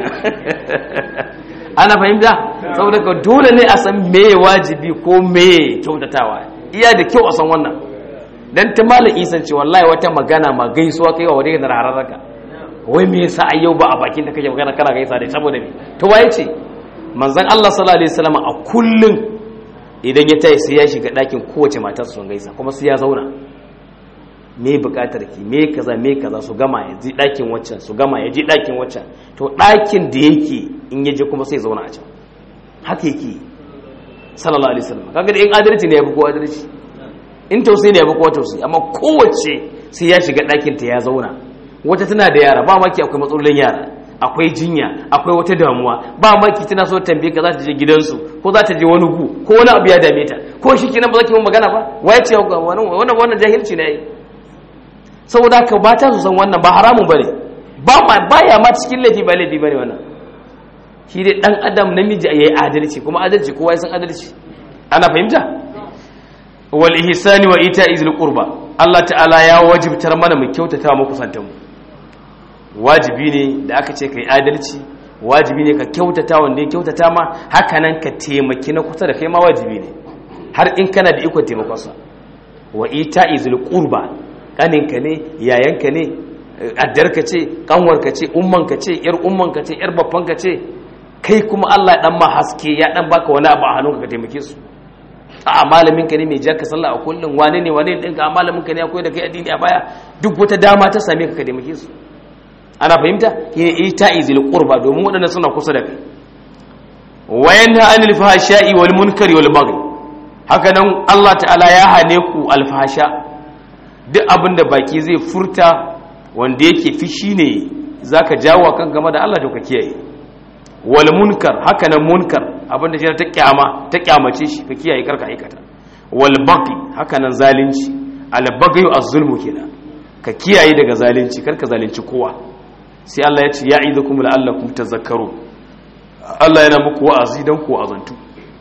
ana fahimta saboda ka dole ne a san me wajibi ko me kyautatawa iya da kyau a san wannan dan ta malam isan ce wallahi wata magana ma gaisuwa kai wa wadai da hararraka wai me yasa a yau ba a bakin da kake magana kana gaisa da saboda me to waye ce manzon Allah sallallahu alaihi wasallam a kullun idan ya tayi sai ya shiga ɗakin kowace matar su gaisa kuma sai ya zauna me buƙatar ki me kaza me kaza su gama ya ji ɗakin waccan su gama ya ji ɗakin waccan to ɗakin da yake in ya je kuma sai ya zauna a can haka yake sallallahu alaihi wasallam kaga da in adalci ne ya fi ko adalci in tausayi ne ya fi ko tausayi amma kowace sai ya shiga ɗakin ta ya zauna wata tana da yara ba maki akwai matsalolin yara akwai jinya akwai wata damuwa ba maki tana so tambaye ka za ta je gidansu ko za ta je wani gu ko wani abu ya dame ta ko shi kenan ba za ki mun magana ba waye ce wannan wannan wannan jahilci ne saboda haka ba ta su san wannan ba haramun bane ba ma baya ma cikin laifi ba laifi bane wannan shi dai dan adam namiji yayi adalci kuma adalci kowa ya san adalci ana fahimta wal ihsani wa ita'i zil qurba Allah ta'ala ya wajibtar mana mu kyautata mu kusantan mu wajibi ne da aka ce kai adalci wajibi ne ka kyautata wanda ya kyautata ma haka nan ka taimaki na kusa da kai ma wajibi ne har in kana da ikon taimakonsa wa ita'i zil qurba kaninka ne yayanka ne addarka ce kanwarka ce ummanka ce yar ummanka ce yar babbanka ce kai kuma Allah ya dan ma haske ya dan baka wani abu a hannunka ka taimake su a malamin ka ne mai jaka sallah a kullum wane ne wane ɗinka a malamin ka ne akwai da kai addini a baya duk wata dama ta same ka ka taimake su ana fahimta shi ne ita izil qurba domin waɗanda suna kusa da kai wa yanha anil fahsha'i wal munkari wal baghi haka nan Allah ta'ala ya hane ku al fahsha duk abin da baki zai furta wanda yake fishi ne zaka jawo kan game da Allah to ka kiyaye wal munkar haka nan munkar abinda shi ta kyama ta kyamace shi ka kiyaye karka aikata wal baghi haka nan zalunci al baghi az-zulmu kenan ka kiyaye daga zalunci karka zalunci kowa sai Allah ya ce ya'idukum la'allakum tazakkarun Allah yana muku wa'azi dan ku azantu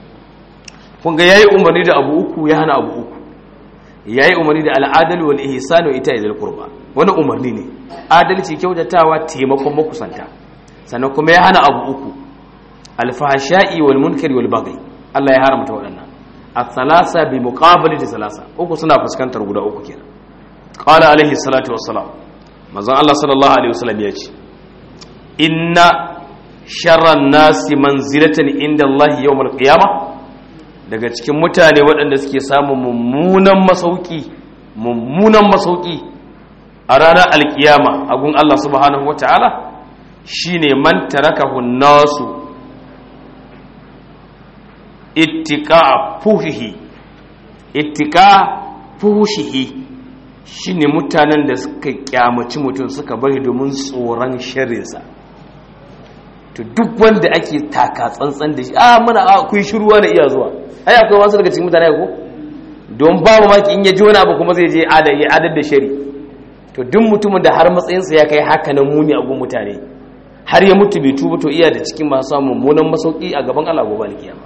kun ga yayi umarni da abu uku ya hana abu uku yayi umarni da al'adal wal ihsan wa ita'i dhil qurba wani umarni ne adalci kyautatawa taimakon makusanta sannan kuma ya hana abu uku alfahasha'i wal munkari wal baghi Allah ya haramta waɗannan الثلاثة بمقابلة ثلاثة uku suna fuskantar guda uku kenan qala alaihi salatu wassalam manzon Allah sallallahu alaihi wasallam ya ce inna sharran nasi manzilatan inda Allah yawmal qiyama daga cikin mutane waɗanda suke samun mummunan masauki mummunan masauki a ranar alkiyama a gun Allah subhanahu wataala shine man tarakahu nasu ittika fuhihi ittika fuhihi shine mutanen da suka kyamaci mutum suka bari domin tsoron sharrinsa to duk wanda ake taka tsantsan da shi a muna a kuyi shiruwa da iya zuwa ai akwai wasu daga cikin mutane ko don babu maki in ya ji wani abu kuma zai je adar da shari to duk mutumin da har matsayinsa ya kai haka na muni a gun mutane har ya mutu bai tuba to iya da cikin masu samun mummunan masauki a gaban Allah gobe alkiyama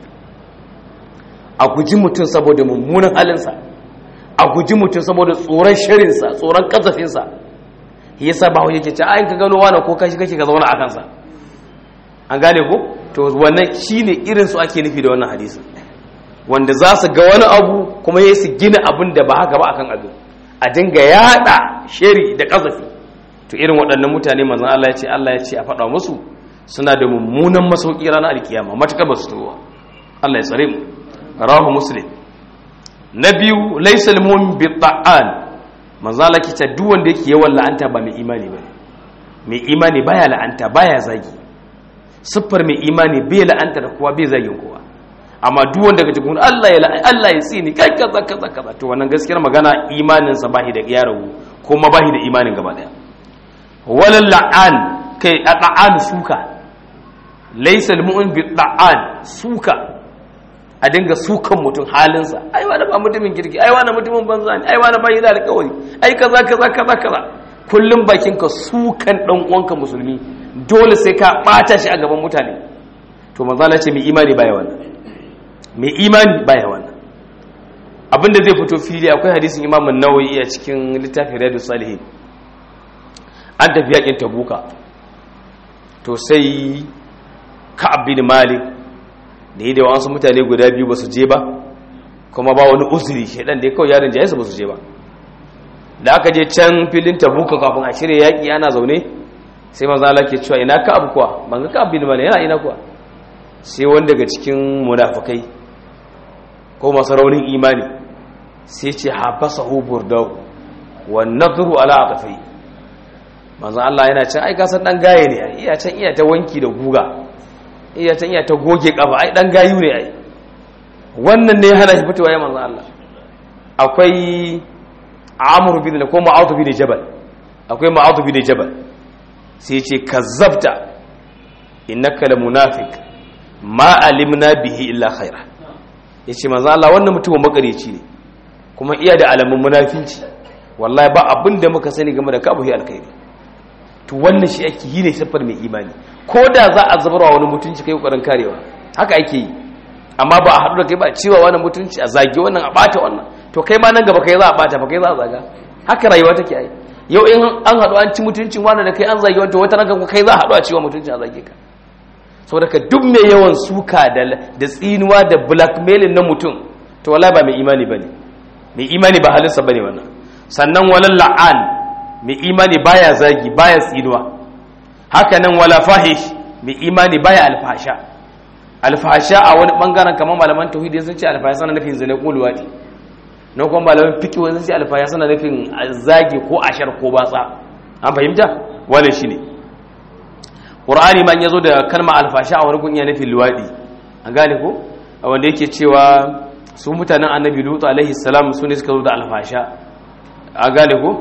a guji mutum saboda mummunan halinsa a guji mutum saboda tsoron shirinsa tsoron kazafinsa yasa ba yake ce ayin ka gano wani ko kashi kake ka zauna a kansa an gane ko to wannan shine irin su ake nufi da wannan hadisi wanda za su ga wani abu kuma ya su gina abin da ba haka ba akan abin a dinga yada shari da kazafi to irin waɗannan mutane manzon Allah ya ce Allah ya ce a faɗa musu suna da mummunan masauki ranar alkiyama matuƙa ba su tuwa Allah ya tsare mu rawahu muslim na biyu laysa al-mu'min bi ta'an manzo Allah kice duk wanda yake yawan la'anta ba mai imani bane mai imani baya la'anta baya zagi siffar mai imani bai la'anta da kowa bai zagin kowa amma duk wanda kace kun Allah ya Allah ya tsini kai kaza kaza kaza to wannan gaskiyar magana imanin sa bahi da ya ragu kuma bahi da imanin gaba daya walal la'an kai la'an suka laysa al-mu'min bi ta'an suka a dinga sukan mutum halinsa ai wani ba mutumin kirki ai wani mutumin banza ne ai wani bai da alƙawari ai kaza kaza kaza kaza kullum bakin ka sukan dan uwanka musulmi dole sai ka bata shi a gaban mutane to manzo Allah ce mai imani baya wannan mai imani baya wannan abinda zai fito fili akwai hadisin Imam an-Nawawi a cikin littafin Riyadus Salihin an tafi yakin Tabuka to sai Ka'ab bin Malik da yi da wasu mutane guda biyu ba su je ba kuma ba wani uzuri shaidan da ya kawai yarin jayensu ba su je ba da aka je can filin tabuka kafin a shirya yaƙi ana zaune sai maza Allah ke cewa ina ka abu kuwa ban ga ka abu ne yana ina kuwa sai wani daga cikin munafukai ko masu raunin imani sai ce habasa hubur da wa nadru ala atafai manzo Allah yana can ai kasan dan gaye ne iya can iya ta wanki da guga iya can iya ta goge kafa ai dan gayu ne ai wannan ne hana shi fitowa ya manzo Allah akwai Amr bin ko Ma'ad bin Jabal akwai Ma'ad bin Jabal sai ce kazzabta innaka la munafiq ma alimna bihi illa khaira yace manzo Allah wannan mutumin makareci ne kuma iya da alamun munafinci wallahi ba abin da muka sani game da kabuhi alkhairi to wannan shi ake yi ne siffar mai imani ko da za a zabarwa wani mutunci kai kokarin karewa haka ake yi amma ba a haɗu da kai ba cewa wani mutunci a zage wannan a ɓata wannan to kai ma nan gaba kai za a ɓata ba kai za a zaga haka rayuwa take ai yau in an haɗu an ci mutuncin wani da kai an zage wani wata ranka kai za a haɗu a cewa mutunci a zage ka saboda ka duk mai yawan suka da tsinuwa da blackmailing na mutum to wallahi ba mai imani bane mai imani ba halinsa bane wannan sannan walal la'an mai imani baya zagi baya tsinuwa haka nan wala fahish mai imani baya alfasha alfasha a wani bangaren kamar malaman tauhidi sun ce alfasha sana nufin zane ko luwadi na kuma malaman fiqh sun ce alfasha sana nufin zagi ko ashar ko batsa an fahimta wannan shine qur'ani man yazo da kalma alfasha a wani gun ya nufin luwadi an gane ko wanda yake cewa su mutanen annabi lutu alaihi salam su ne suka zo da alfasha a gane ko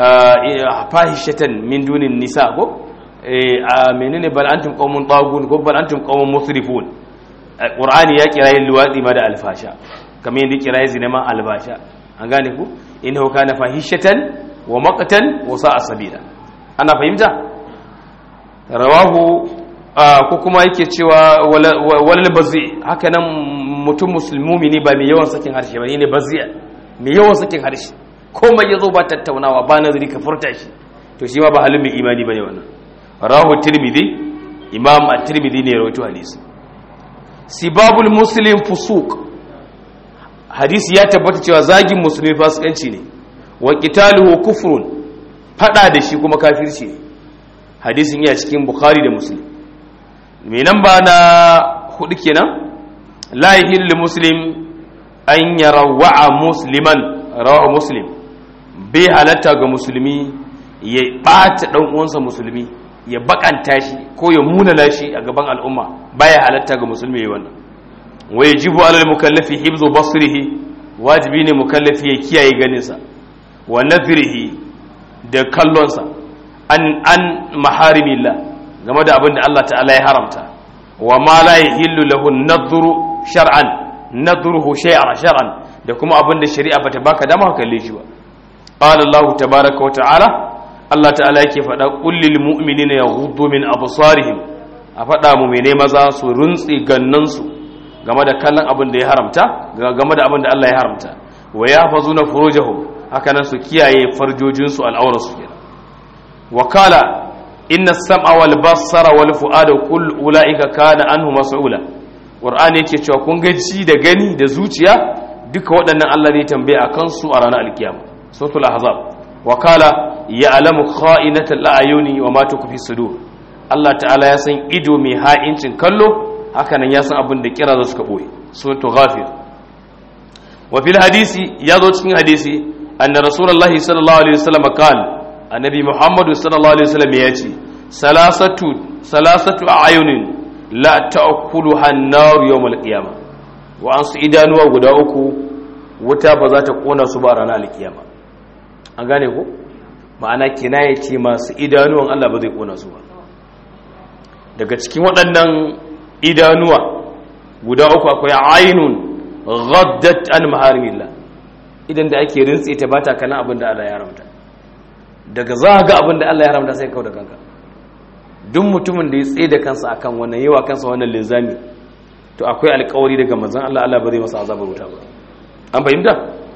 fahishatan min dunin nisa ko a menene bal antum qaumun tagun ko bal antum qaumun musrifun qur'ani ya kira yin luwadi ma da alfasha kamar yadda kira yin zina ma albasha an gane ku innahu kana fahishatan wa maqtan wa sa'a sabila ana fahimta rawahu ko kuma yake cewa walal bazi haka nan mutum musulmumi ne ba mai yawan sakin harshe ba ne bazi mai yawan sakin harshe komai yazo ba tattaunawa ba nazari ka furta shi to shi ma ba halin mai imani bane wannan rawahu tirmidhi imam at-tirmidhi ne rawaito hadisi sibabul muslim fusuq hadisi ya tabbata cewa zagin musulmi fasikanci ne wa qitaluhu kufrun fada da shi kuma kafirci ne hadisin ya cikin bukhari da muslim me nan ba na hudu kenan la yahillu muslim an yarawa musliman rawahu muslim bai halatta ga musulmi ya ɓata ɗan uwansa musulmi ya bakanta shi ko ya munana shi a gaban al'umma baya halatta ga musulmi ya wannan wa yajibu alal mukallafi hibzu basrihi wajibi ne mukallafi ya kiyaye ganinsa wa nazrihi da kallonsa an an maharimillah game da abin da Allah ta'ala ya haramta wa ma la yahillu lahu nadhru shar'an nadhruhu shay'an shar'an da kuma abin da shari'a bata baka dama ka kalle shi ba qala Allah tabaaraka wa ta'ala Allah ta'ala yake faɗa kullil mu'minina yaghuddu min absarihim a faɗa mu mene maza su runtsi gannansu game da kallon abin da ya haramta game da abin da Allah ya haramta wa yahfazuna furujahum haka nan su kiyaye farjojinsu al'aurarsu kenan wa kala inna sam'a wal basara wal fu'ada kull ulaika kana anhu mas'ula qur'ani yake cewa kun ga ji da gani da zuciya duka waɗannan Allah ne tambaye akan su a ranar alkiyama suratul ahzab wa kala ya'lamu kha'inatal a'yuni wa ma tukfi sudur Allah ta'ala ya san ido mai ha'incin kallo hakanan ya san abin da kira za su ka boye suratul ghafir wa fil hadisi ya zo cikin hadisi anna rasulullahi sallallahu alaihi wasallam qala annabi muhammadu sallallahu alaihi wasallam ya ce salasatu salasatu ayunin la ta'kulu hannar yawmal qiyamah wa an su idanuwa guda uku wuta ba za ta kona su ba ranar alkiyama an gane ko ma'ana kinaya ce masu idanuwan Allah ba zai kona su ba daga cikin waɗannan idanuwa guda uku akwai ainun ghaddat an maharimillah idan da ake rintse ta bata kana abin da Allah ya haramta daga za ga abin da Allah ya haramta sai kawo da kanka duk mutumin da ya tsaye da kansa akan wannan yawa kansa wannan linzami to akwai alkawari daga manzon Allah Allah ba zai masa azabar wuta ba an fahimta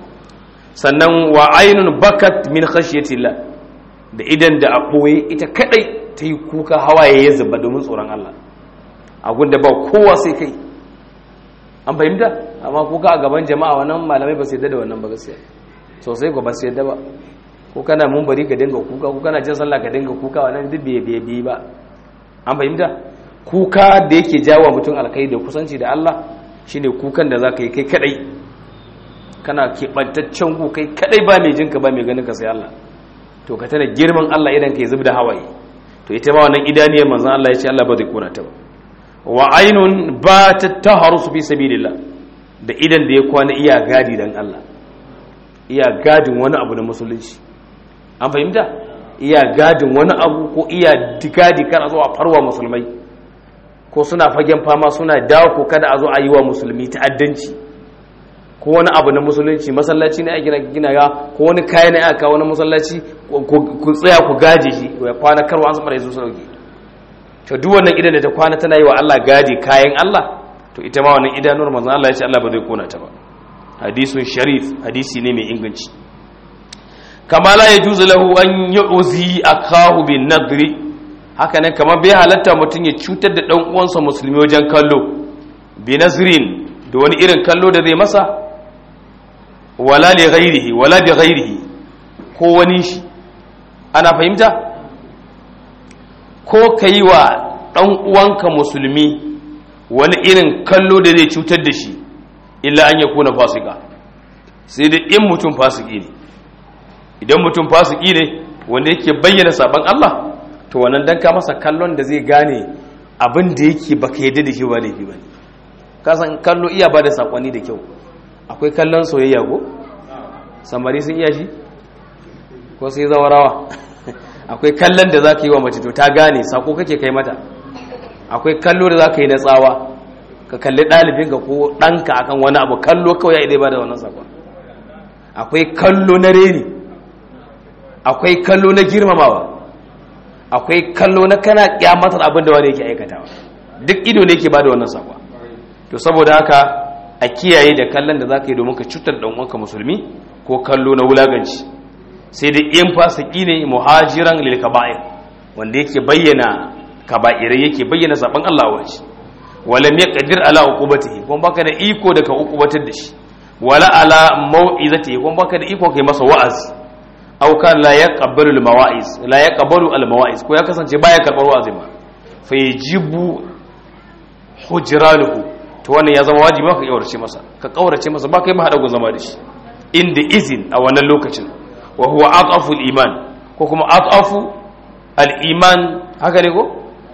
sannan wa ainun bakat min khashyatillah da idan da a boye ita kadai ta yi kuka hawaye ya zuba domin tsoron Allah a gunda ba kowa sai kai an fahimta amma kuka a gaban jama'a wannan malamai ba su yadda da wannan ba gaskiya sosai ko ba su yadda ba ko kana mun bari ka dinga kuka ko kana jin sallah ka dinga kuka wannan duk bai bai bai ba an fahimta kuka da yake jawo mutum alkai da kusanci da Allah shine kukan da zaka yi kai kadai kana keɓantaccen ku kai kadai ba mai jinka ba mai ganin ka sai Allah to ka tana girman Allah idan ka yi zub da hawaye to ita ma wannan idaniyar manzon Allah ya ce Allah ba zai kona ta ba wa ainun ba ta taharusu fi sabilillah da idan da ya kwana iya gadi dan Allah iya gadin wani abu na musulunci an fahimta iya gadin wani abu ko iya gadi kan a zo a farwa musulmai ko suna fagen fama suna dawo ko kada a zo a yi wa musulmi ta'addanci ko wani abu na musulunci masallaci ne a gina gina ga ko wani kaya ne aka wani masallaci ku tsaya ku gaje shi ya kwana karwa an zama da yazo sauki to duk wannan idan da ta kwana tana yi wa Allah gadi kayan Allah to ita ma wannan idanuwar manzon Allah ya ce Allah ba zai kona ta ba hadisun sharif hadisi ne mai inganci kama la yajuzu lahu an yu'zi akahu bin nadri haka nan kamar bai halatta mutum ya cutar da dan uwansa musulmi wajen kallo bi nazrin da wani irin kallo da zai masa wala li ghairihi wala bi ghairihi ko wani shi ana fahimta ko kai wa dan uwanka musulmi wani irin kallo da zai cutar da shi illa an yakuna fasika sai da in mutum fasiki ne idan mutum fasiki ne wanda yake bayyana saban Allah to wannan dan ka masa kallon da zai gane abin da yake baka yadda da shi ba laifi bane ka san kallo iya ba da sakonni da kyau akwai kallon soyayya ko samari sun iya shi ko sai zawarawa akwai kallon da zaka yi wa mace to ta gane sako kake kai mata akwai kallo da zaka yi na tsawa ka kalli ɗalibinka ko ɗanka akan wani abu kallo kawai ya idai ba da wannan sakon akwai kallo na reni akwai kallo na girmamawa akwai kallo na kana kyamatar abin da wani yake aikatawa duk ido ne yake ba da wannan sakon to saboda haka a kiyaye da kallon da za ka yi domin ka cutar da uwanka musulmi ko kallo na wulaganci sai dai in fasiki ne muhajiran lil kaba'ir wanda yake bayyana kaba'irai yake bayyana saban Allah wa shi walam yaqdir ala uqubatihi kuma baka da iko da ka uqubatar da shi wala ala mau'izati kuma baka da iko kai masa wa'azi aw kan la yaqbalu al-mawa'iz la yaqbalu al-mawa'iz ko ya kasance baya karbar wa'azi ma fa yajibu hujranuhu to wannan ya zama wajibi ka kaurace masa ka kaurace masa ba kai ma hada zama da shi inda izin a wannan lokacin wa huwa adafu al-iman ko kuma adafu al-iman haka ne ko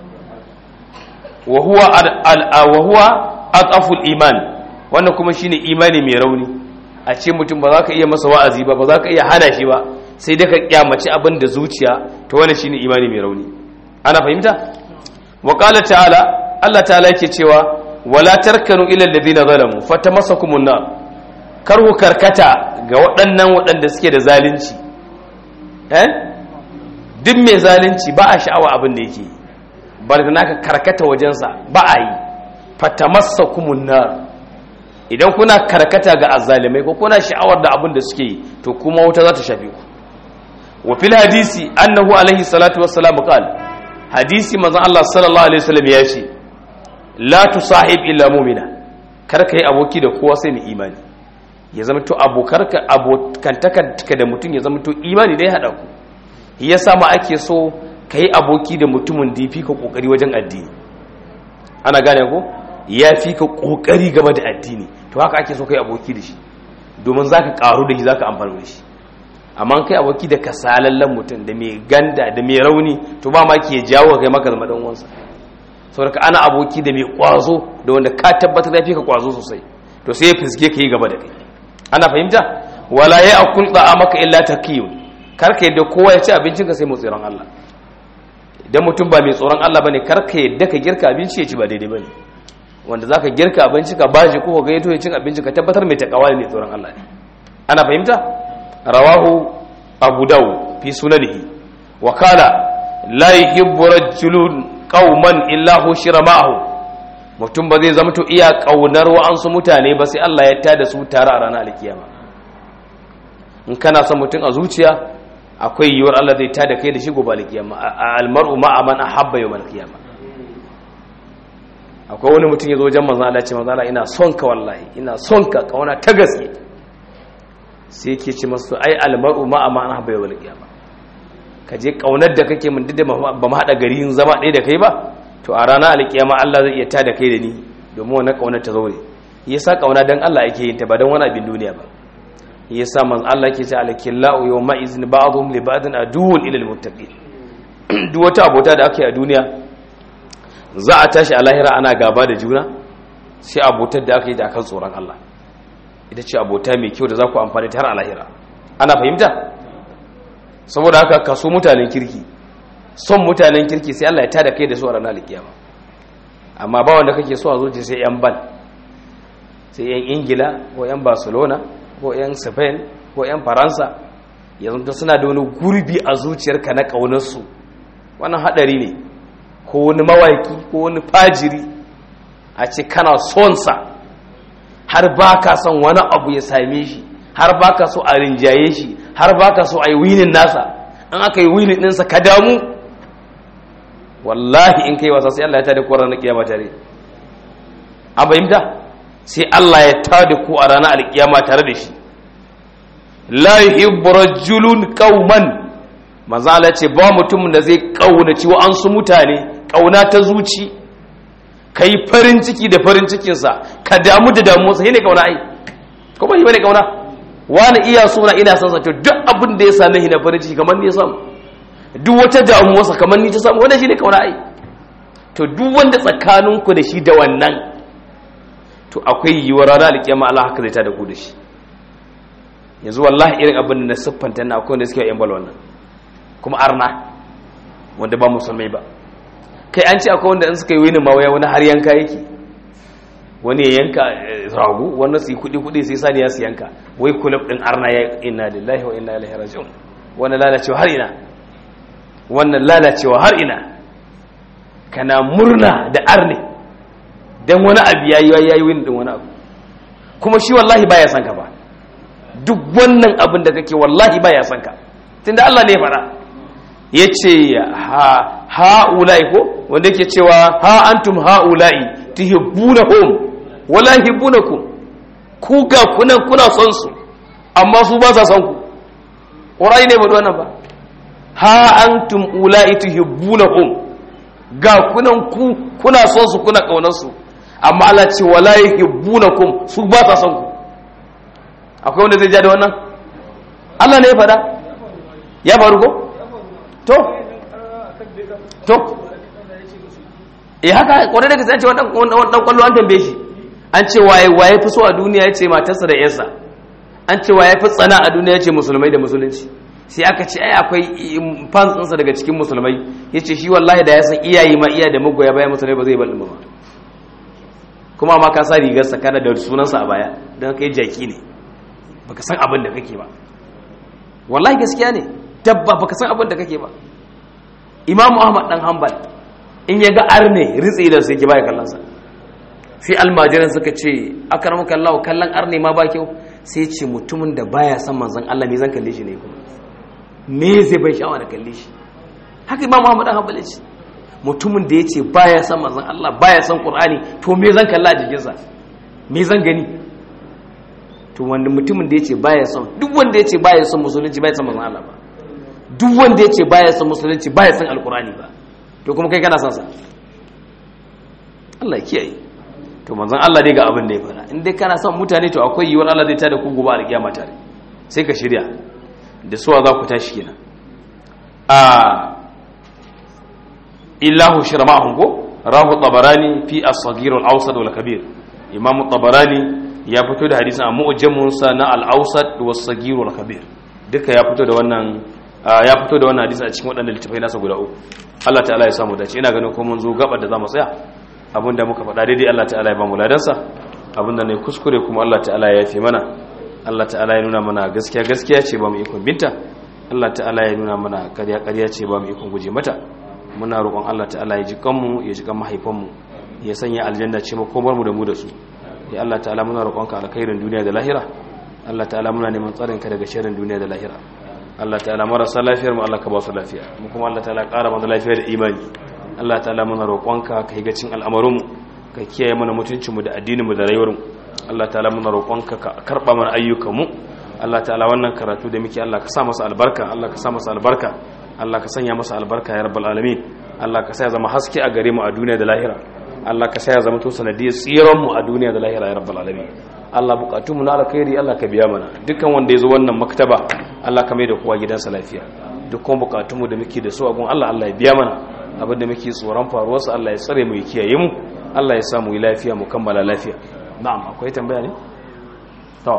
wa huwa wa huwa adafu al-iman wannan kuma shine imani mai rauni a ce mutum ba za ka iya masa wa'azi ba ba za ka iya hana shi ba sai dai ka kyamaci abin da zuciya to wannan shine imani mai rauni ana fahimta wa qala ta'ala Allah ta'ala yake cewa wala tarkanu ila alladhina zalamu fatamassakumun nar kar ku karkata ga waɗannan waɗanda suke da zalunci eh duk mai zalunci ba a sha'awa abin da yake bar da naka karkata wajensa ba a yi fatamassakumun nar idan kuna karkata ga azzalimai ko kuna sha'awar da abin da suke yi to kuma wuta za ta shafe ku wa fil hadisi annahu alaihi salatu wassalam qala hadisi manzon Allah sallallahu alaihi wasallam ya ce la tusahib illa mu'mina kar kai aboki da kowa sai mai imani ya zama to abokarka abokantaka da mutum ya zama to imani dai hada ku yasa ma ake so kai aboki da mutumin da yafi ka kokari wajen addini ana gane ko ya fi ka kokari game da addini to haka ake so kai aboki da shi domin zaka karu da shi zaka amfana da shi amma kai aboki da kasalallen mutum da mai ganda da mai rauni to ba ma ke jawo kai maka zama dan uwansa saboda ana aboki da mai kwazo da wanda ka tabbatar da fi ka kwazo sosai to sai ya fiske ka yi gaba da kai ana fahimta wala ya akul maka illa taqiyun kar ka yadda kowa ya ci abincin ka sai mu tsoron Allah idan mutum ba mai tsoron Allah bane kar ka yadda ka girka abinci ya ci ba daidai bane wanda zaka girka abinci ka bashi ko ka yato ya cin abinci ka tabbatar mai takawa ne mai tsoron Allah ne ana fahimta rawahu abu dawud fi sunanihi wa qala la yuhibbu rajulun qauman illa hushira ma'ahu mutum ba zai zama to iya kaunar wa'ansu mutane ba sai Allah ya tada su tare a ranar alkiyama in kana son mutum a zuciya akwai yiwuwar Allah zai tada kai da shi gobe alkiyama almar'u ma'a man ahabba yawm alkiyama akwai wani mutum ya zo wajen manzo Allah ce manzo Allah ina son ka wallahi ina son ka kauna ta gaske sai yake ce masu ai almar'u ma'a man ahabba yawm alkiyama ka je kaunar da kake mun dida ba mu hada gari yin zama ɗaya da kai ba to a ranar alkiyama Allah zai iya tada kai da ni domin wannan kaunar ta zaure yasa kauna dan Allah yake yin ta ba dan wani abin duniya ba yasa man Allah yake ce alkillahu yawma izin ba'dhum li ba'din aduwwun ila almuttaqin duk wata abota da aka yi a duniya za a tashi a lahira ana gaba da juna sai abotar da aka yi da akan tsoron Allah ita ce abota mai kyau da za ku amfani ta har a lahira ana fahimta saboda haka kaso mutanen kirki son mutanen kirki sai Allah ya tada kai da su a ranar alkiyama amma ba wanda kake so a zuci sai yan bal sai yan ingila ko yan barcelona ko yan spain ko yan faransa yanzu suna da wani gurbi a zuciyarka na ƙaunarsu wannan haɗari ne ko wani mawaki ko wani fajiri a ce kana sonsa har ba ka son wani abu ya same shi har ba ka so a rinjaye shi har ba ka so a yi winin nasa an aka yi winin ɗinsa ka damu wallahi in kai wasa sai Allah ya tada ku a ranar kiyama tare an fahimta sai Allah ya tada ku a ranar alkiyama tare da shi la yuhibbu rajulun qauman manzo Allah ce ba mutumin da zai kaunaci wa an su mutane kauna ta zuci kai farin ciki da farin cikin sa ka damu da damuwa sai ne kauna ai ko ba yi bane kauna wani iya suna ina son sa to duk abin da ya same shi na farin ciki kamar ni ya samu duk wata damuwa sa kamar ni ta samu wannan shine kauna ai to duk wanda tsakaninku da shi da wannan to akwai yiwuwar ranar alkiyama Allah haka zai ta da ku da shi yanzu wallahi irin abin da na siffanta na akwai wanda suke yan bal wannan kuma arna wanda ba musulmai ba kai an ce akwai wanda in suka yi wani mawaya wani har yanka yake wani ya yanka ragu wani su yi kudi kudi sai sani ya su yanka wai kulub din arna ya inna lillahi wa inna ilaihi raji'un wannan lalacewa har ina wannan lalacewa har ina kana murna da arne dan wani abu yayi yayi wani din wani abu kuma shi wallahi baya san ka ba duk wannan abin da kake wallahi baya san ka tunda Allah ne ya fara yace ha haula'i ko wanda yake cewa ha antum haula'i tuhibbunahum wala yuhibbunakum ku ga kunan kuna son su amma su ba sa son ku ƙorai ne ba wannan ba ha antum ula'i tuhibbunahum ga kunan ku kuna son su kuna kaunar su amma Allah ce wala yuhibbunakum su ba sa son ku akwai wanda zai ja da wannan Allah ne ya fada ya faru ko to to eh haka kwarai da gaske an ce wannan dan kwallo an tambaye shi an ce waye waye fi so a duniya ya ce matarsa da yarsa an ce waye fi tsana a duniya ya ce musulmai da musulunci sai aka ce ai akwai fans ɗinsa daga cikin musulmai ya ce shi wallahi da ya san iyaye ma iya da magoya bayan musulmai ba zai balɗin ba kuma ma ka sa rigarsa kana da sunansa a baya don kai jaki ne baka san abin da kake ba wallahi gaskiya ne dabba baka san abin da kake ba imamu ahmad dan hanbal in ya ga arne ritsi da su yake baya kallon sa sai almajiran suka ce akramuka Allah kallon arne ma ba kyau sai ce mutumin da baya san manzon Allah me zan kalle shi ne kuma me zai bai sha'awa da kalle shi haka imam Muhammad dan hanbali ce mutumin da yace baya san manzon Allah baya san Qur'ani to me zan kalla a jikin sa me zan gani to wanda mutumin da yace baya son duk wanda yace baya son musulunci baya san manzon Allah ba duk wanda yace baya son musulunci baya san alqur'ani ba to kuma kai kana son sa Allah ya kiyaye to manzon Allah dai ga abin da ya fara in dai kana son mutane to akwai yiwuwar Allah zai tada ku gobe a kiyama tare sai ka shirya da suwa za ku tashi kenan a illahu shirma'ahum ko rahu tabarani fi as-saghir al-awsat wal kabir imam tabarani ya fito da hadisin a mu'jamun sa na al-awsat was saghir wal kabir duka ya fito da wannan ya fito da wannan hadisi a cikin waɗannan littafai nasa guda uku Allah ta'ala ya samu dace ina ganin ko mun zo gabar da zamu tsaya abinda muka faɗa daidai Allah ta'ala ya ba mu ladansa abinda ne kuskure kuma Allah ta'ala ya yafe mana Allah ta'ala ya nuna mana gaskiya gaskiya ce ba mu ikon binta Allah ta'ala ya nuna mana ƙarya ƙarya ce ba mu ikon guje mata muna roƙon Allah ta'ala ya ji kanmu ya ji kan mahaifanmu ya sanya aljanna ce makomar mu da mu da su ya Allah ta'ala muna roƙonka alkhairin duniya da lahira Allah ta'ala muna neman tsarin ka daga sharrin duniya da lahira Allah ta'ala marasa lafiyar mu Allah ka ba su lafiya mu kuma Allah ta'ala ƙara mana lafiya da imani Allah ta'ala muna roƙonka ka yi gacin al'amarinmu ka kiyaye mana mutuncinmu da addininmu da rayuwarmu Allah ta'ala muna roƙonka ka karɓa mana ayyukanmu Allah ta'ala wannan karatu da muke Allah ka sa masa albarka Allah ka sa masa albarka Allah ka sanya masa albarka ya rabbal alamin Allah ka sa ya zama haske a gare mu a duniya da lahira Allah ka sa ya zama to sanadiyar tsiran mu a duniya da lahira ya rabbal alamin Allah bukatunmu na alkhairi Allah ka biya mana dukkan wanda ya zo wannan maktaba Allah ka mai da kowa gidansa lafiya dukkan bukatunmu da muke da su a gun Allah Allah ya biya mana abinda muke tsoron faruwarsa Allah ya tsare mu ya kiyaye mu Allah ya samu yi lafiya mu kammala lafiya na'am akwai tambaya ne to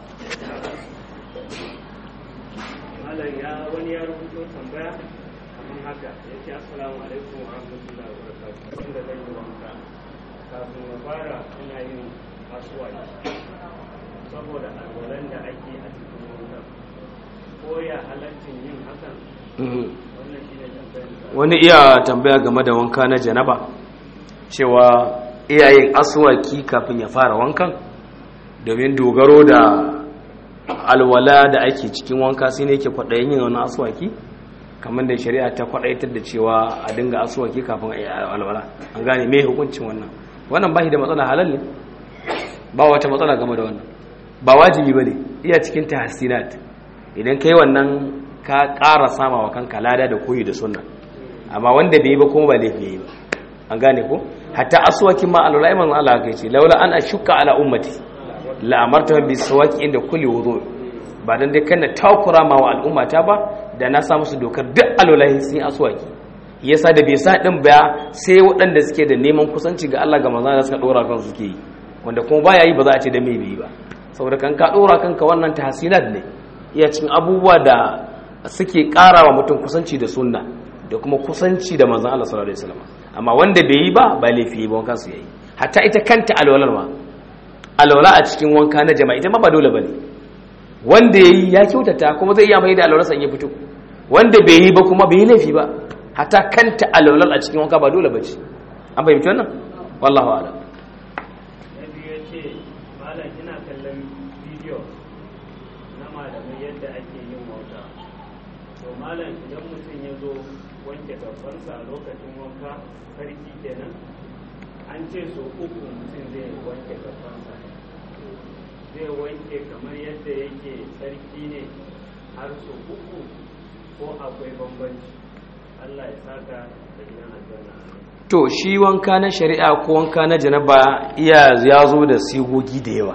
malam ya wani ya rubuto tambaya kamar haka ya ce assalamu alaikum wa rahmatullahi wa barakatuh inda zan yi wanka kafin na fara ina yin asuwaki saboda alwalan da ake a cikin wanka ko ya halaccin yin hakan wannan shi ne tambayar wani iya tambaya game da wanka na janaba cewa iyayen aswaki kafin ya fara wankan domin dogaro da alwala da ake cikin wanka sai ne ke kwaɗayin yin wani aswaki kamar da shari'a ta kwaɗaitar da cewa a dinga aswaki kafin a yi alwala an gane mai hukuncin wannan wannan ba shi da matsala halal ne ba wata matsala game da wannan ba wajibi ba ne iya cikin tahassinat idan ka yi wannan ka ƙara sama wa kanka lada da koyi da sunna amma wanda bai yi ba kuma ba laifi yi ba an gane ko hatta aswakin ma alwala iman Allah kai ce laula an ashukka ala ummati la amarta bi sawaki inda kulli wudu ba dan dai kana takura ma wa al'ummata ba da na sa musu dokar duk alwala sun yi aswaki yasa da bai sa din ba sai waɗanda suke da neman kusanci ga Allah ga manzon da suka dora kan suke yi wanda kuma baya yi ba za a ce da mai bi ba saboda kan ka dora kanka wannan tahsinat ne iya cin abubuwa da suke ƙara wa mutum kusanci da sunna da kuma kusanci da manzan Allah sallallahu alaihi wasallam amma wanda bai yi ba ba laifi ba wankan su yayi hatta ita kanta alwalar ma alwala a cikin wanka na jama'a ita ma ba dole bane wanda yayi ya kyautata kuma zai iya mai da alwalar sa in ya fito wanda bai yi ba kuma bai yi laifi ba hatta kanta alwalar a cikin wanka ba dole bace an fahimci wannan wallahu a'lam na biyu ya ce malam ina kallon bidiyo na malamai yadda ake yin wauta to malam idan mutum ya zo wanke gabansa a lokacin wanka sarki kenan an ce so uku mutum zai wanke gabansa zai wanke kamar yadda yake tsarki ne har su uku ko akwai bambanci Allah ya saka da gidan aljanna to shi wanka na shari'a ko wanka na janaba iya ya zo da sigogi da yawa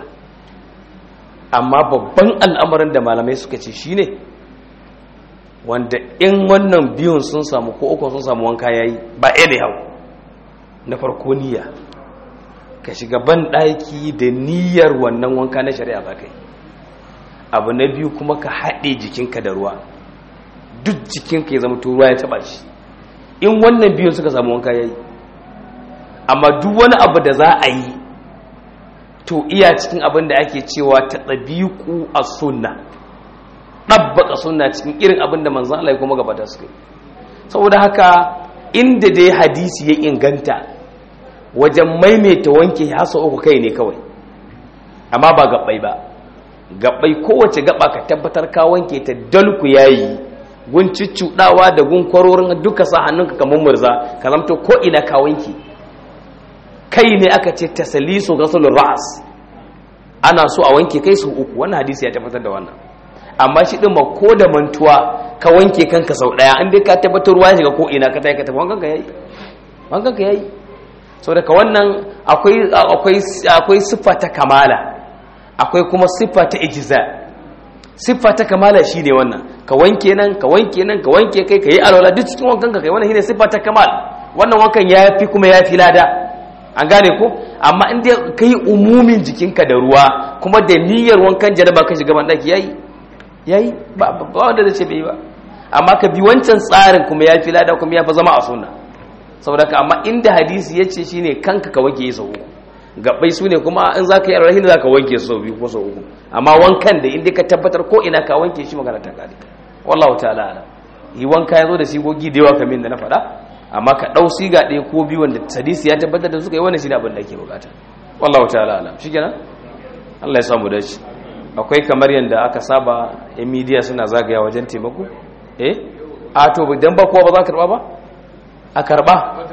amma babban al'amarin da malamai suka ce shine wanda in wannan biyun sun samu ko uku sun samu wanka yayi ba ɗaya da hau na farko niyya ka shiga ban ɗaki da niyyar wannan wanka na shari'a ba kai abu na biyu kuma ka haɗe jikinka da ruwa duk jikinka ya zama ruwa ya taɓa shi in wannan biyun suka samu wanka yayi amma duk wani abu da za a yi to iya cikin abin da ake cewa ta ɗabiƙu a sunna ɗabbaƙa sunna cikin irin abin da manzan Allah ya kuma gabata su kai saboda haka inda dai hadisi ya inganta wajen maimaita wanke hasa uku kai ne kawai amma ba gabbai ba gabbai kowace gaba ka tabbatar ka wanke ta dalku yayi gun ciccudawa da gun kwarorin duka sa hannunka kamar murza ka zamto ko ina ka wanke kai ne aka ce tasalisu ghaslul ra's ana so a wanke kai su uku wannan hadisi ya tabbatar da wannan amma shi din ma ko da mantuwa ka wanke kanka sau daya in dai ka tabbatar ruwa shiga ko ina ka tayi ka tafi wankan ka yayi wankan ka yayi saboda ka wannan akwai akwai akwai siffa ta kamala akwai kuma siffa ta ijza siffa ta kamala shine wannan ka wanke nan ka wanke nan ka wanke kai ka yi alwala duk cikin wankan ka kai wannan shine siffa ta kamal wannan wankan yafi kuma yafi lada an gane ko amma in dai kai umumin jikinka da ruwa kuma da niyyar wankan janaba ka shiga ban daki yayi yayi ba ba wanda zai ce bai ba amma ka bi wancan tsarin kuma yafi lada kuma yafi zama a sunna saboda ka amma inda hadisi yace shine kanka ka wanke sau uku gabbai su ne kuma in zaka yi alrahin zaka wanke su sau biyu ko sau uku amma wankan da inda ka tabbatar ko ina ka wanke shi magana ta kare wallahu ta'ala ala yi wanka yazo da sigogi da yawa kamar da na faɗa amma ka ɗau siga ɗaya ko biyu wanda hadisi ya tabbatar da suka yi wannan shi ne abin da ake bukata wallahu ta'ala ala shikenan Allah ya samu dace akwai kamar yadda aka saba yan midiya suna zagaya wajen taimako eh a to dan ba kowa ba za ka karba ba a karba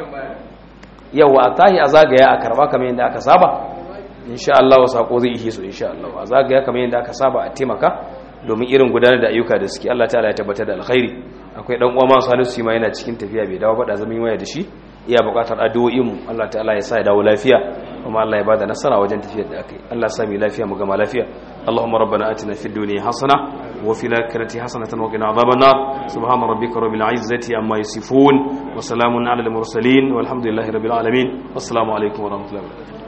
yawa a tahi a zagaya a karba kamar yadda aka saba insha Allah wa sako zai ihe su insha Allah a zagaya kamar yadda aka saba a taimaka domin irin gudanar da ayyuka da suke Allah ta'ala ya tabbatar da alkhairi akwai dan uwa masu Salisu ma yana cikin tafiya bai dawo ba da zaman waya da shi iya buƙatar addu'o'in mu Allah ta'ala ya sa ya dawo lafiya kuma Allah ya bada nasara wajen tafiyar da akai Allah ya sa mu lafiya mu gama lafiya اللهم ربنا آتنا في الدنيا حسنة وفي الآخرة حسنة وقنا عذاب النار سبحان ربك رب العزة عما يصفون وسلام على المرسلين والحمد لله رب العالمين والسلام عليكم ورحمة الله وبركاته